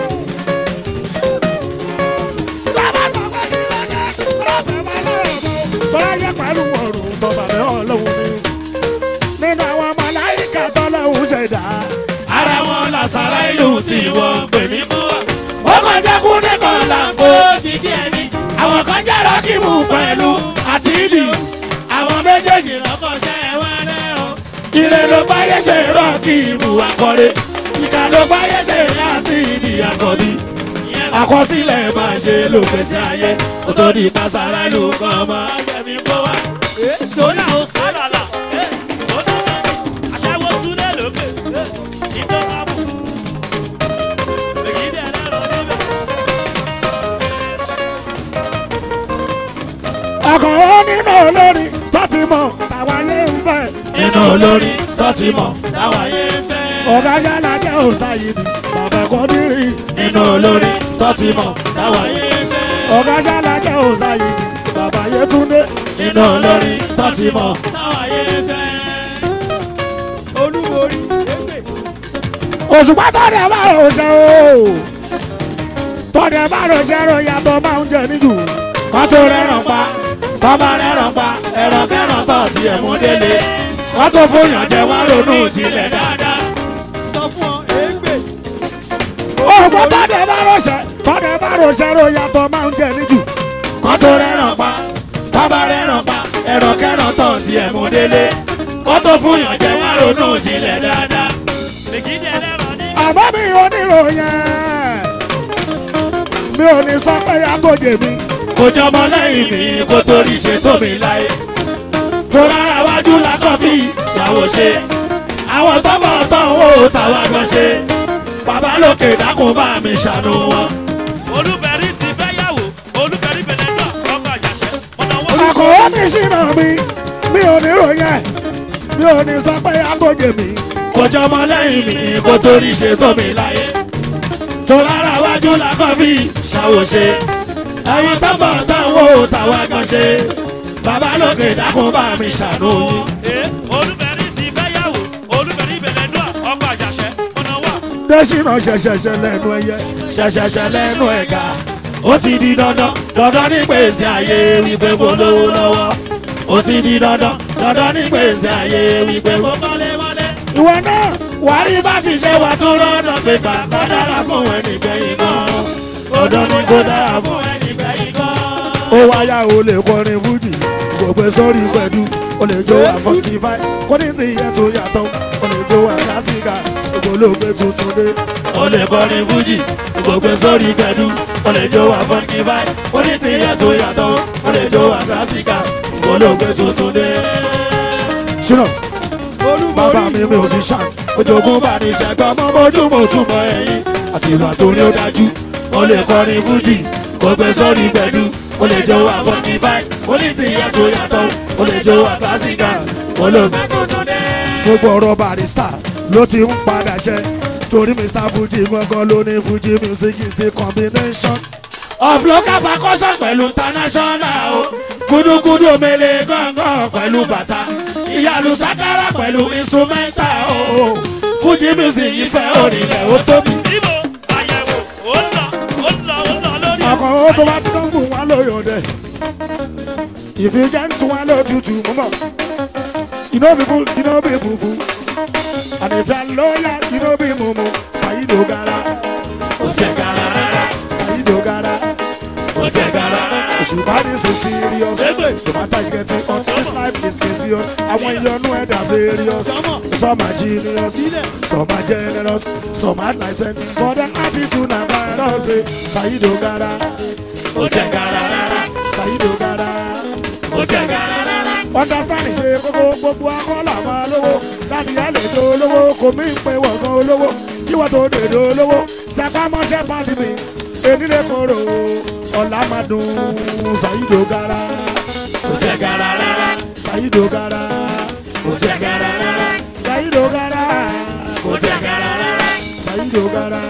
tó bá sọ pé kí ló dé rọ́ọ̀fẹ́ máa lọ́rọ̀ mọ́ tọ́lá yẹ pẹ̀lú ọ̀run tó bàbá ọlọ́run ni. nínú àwọn màláíkà tọ́lọ́run ṣẹ̀dá ara wọn làṣàrà ìlú tí wọ́n pè mí mú wa. ó kàn jẹ́ kú nìkan làǹkó. ó ti kí ẹni. àwọn kan jẹ́ rọ́kìmù pẹ̀lú àti ìdì. àwọn méjèèjì lọ́kọ̀ọ́ṣẹ́ wọn rẹ̀ o. ire ló báyé ṣe rọ́kìmù akọ́rẹ́. ìkà ló báyé ṣe láti ìdí àkọ́bí. àkọsílẹ̀ máa ṣe ló pèsè ayé. kó tó di kására ìlú kan ọmọ ajẹ́mi kó wá. sódà ó sálàlà ó dáná aṣáwó túnlẹ̀ lókè ìtọ́ máa bù èkìdí ẹlẹ́rọ níbẹ̀. ọkọ̀ ó nínú olórí tó ti mọ̀ táwa yé ń fẹ́. nínú olórin tó ti mọ̀ táwa yé ń fẹ́. ọ̀gá ṣáná jẹ́ òṣàyìdì bàbá ẹ̀kọ́ dírì. nínú olórin tó ti mọ̀ táwa yé ń fẹ́. ọ̀gá ṣáná jẹ́ òṣàyìdì bàbá Yétúndé. nínú olórin tó ti mọ̀ táwa yé ń fẹ́. olúborí égbè òṣùpá tọ́dẹ̀ bá rò ṣe o. tọ́dẹ̀ bá rò ṣe rò yàtọ̀ máa ń jẹ níjù. kọ́ tó rẹ́ràn pa kọ́ bá rẹ́ràn pa ẹ̀rọ kẹ́ràn tọ̀ tí ẹ̀ mú délé. kọ́ tó fòyàn jẹ wá ronú jinlẹ̀ dáadáa. sọ fún ọ égbè òṣùpá tọ́dẹ̀ bá rò ṣe tọ́dẹ̀ bá rò ṣe rò yàtọ̀ máa ń jẹ níjù. kọ́ tó rẹ́ràn pa kọ́ bá rẹ́ràn pa ẹ̀rọ kẹ́ràn tọ̀ tí ẹ̀ mú délé. kọ́ tó fòyàn jẹ wá ronú jinlẹ̀ dáadáa. èkìdí ẹlẹ́rọ níbẹ̀. àmọ́ mi ò nílò yẹn. mi ò ní sọ pé àtòjè mi. kò jọmọ lẹ́yìn mi kó torí ṣe tó mi láyé. tó rárá wájú la kọ́ fi ṣàwòṣe àwọn tọ́mọ̀ tán wò táwa gan ṣe bàbá lókè dákun bá mi ṣàánú wọn. olùbẹ̀rí ti fẹ́ yàwó olùbẹ̀rí bẹ̀rẹ̀ náà ọkọ̀ àjàṣẹ́ ọ̀nà wọn. àkọ́ ó ní sínú mi mi ò ní ròyìn ẹ̀ mi ò ní sọ pé àtòjè mi kò jọmọ lẹ́yìn mi kó torí ṣe tó mi láyé. tó rárá wájú làkọ́ bí ṣàwòṣe. àwọn tọ́mọ̀ tán wò táwa gan ṣe bàbá lókè dákun bá mi ṣàánú yín. Ee, olùbẹ̀rí ti fẹ́ yàwó olùbẹ̀rí bẹ̀rẹ̀ náà ọkọ̀ àjàṣẹ́ ọ̀nà wọn. dẹ́sínà ṣẹ̀ṣẹ̀ṣẹ̀ lẹ́nu ẹyẹ ṣẹ̀ṣẹ̀ṣẹ̀ lẹ́nu ẹ̀ka ó ti di dandan dandan ní gbèsè ayé wípé kò lówó lọ́wọ́ ó ti di dandan dandan ní gbèsè ayé wípé kò kọ́lé mọ́lé. ìwọ náà wàá rí bá ti ṣe wà tún lọ́dọ̀ pé bàbá dára fún ẹnì gbẹ̀yìn gan dandan ní kó dára fún ẹnì gbẹ̀yìn gan. ó wáyà ó lè kọrin fújì gbogbo sórí pẹ̀lú ó lè jó àfọ̀kì fáì kó ní ti yẹ tó yàtọ̀ ó lè jó àkásíkà gbogbo olóògbé tuntun dé. ó lè kọrin fújì gbogbo sórí gbẹdú ó lè jó wà fọ́nkì báyìí ó ní ti yẹ tó yàtọ̀ ó lè jó wà kílásíkà olóògbé tuntun dé. ṣùnà bàbá olúborí mi mi ò sì ṣàn ojoogun bá ní ṣẹgbẹ́ ọmọ mojú mo túmọ̀ ẹ̀yìn àti ìlú àtòrí ó dájú. ó lè kọrin fújì gbogbo sórí gbẹdú ó lè jó wà fọ́nkì báyìí ó ní ti yẹ tó yàtọ̀ ó lè jó wà kílásíkà olóògbé tuntun dé. gbogbo ọ̀rọ̀ barista ló ti ń padà ṣẹ torí mi sá fújì gbọ́ngàn ló ní fújì music is a combination. of local percussion pẹ̀lú international o gudugudu omele gángan pẹ̀lú bàtà ìyàlú sakara pẹ̀lú instrumental o fújì music ìfẹ́ orílẹ̀ ó tóbi. Ibo àyẹ̀wò ó ń lọ ó ń lọ ó ń lọ lórí. ọkọ̀ ó tó bá ti tó ń bù wá lóyò dẹ̀ ìfijẹ́ ń tún wá lótútù mọ́mọ́ iná bí fún iná bí funfun àdìfẹ́ lóyà iná bí mumu ṣàyídò gara kò tẹ̀ gara rárá ṣàyídò gara kò tẹ̀ gara rárá. òṣùpá ní ṣe serious no matter is getting hot this life is precious àwọn ìyọnu ẹ̀dá various some are genius some are generous some are licensed but their attitude na virus eh. ṣàyídò gara kò tẹ̀ gara rárá ṣàyídò gara. kò tẹ̀ gara rárá. understand ṣe kókó gbogbo akọ́là máa lówó láti àlejò olówó kò mí pé wọ̀gán olówó kíwọ́ tó dèdè olówó tẹpá mọ́ṣẹ́ pàdé mi enílé koro ọ̀la máa dùn ṣàyídò gara kò tẹ̀ gara rárá ṣàyídò gara kò tẹ̀ gara rárá ṣàyídò gara kò tẹ̀ gara rárá ṣàyídò gara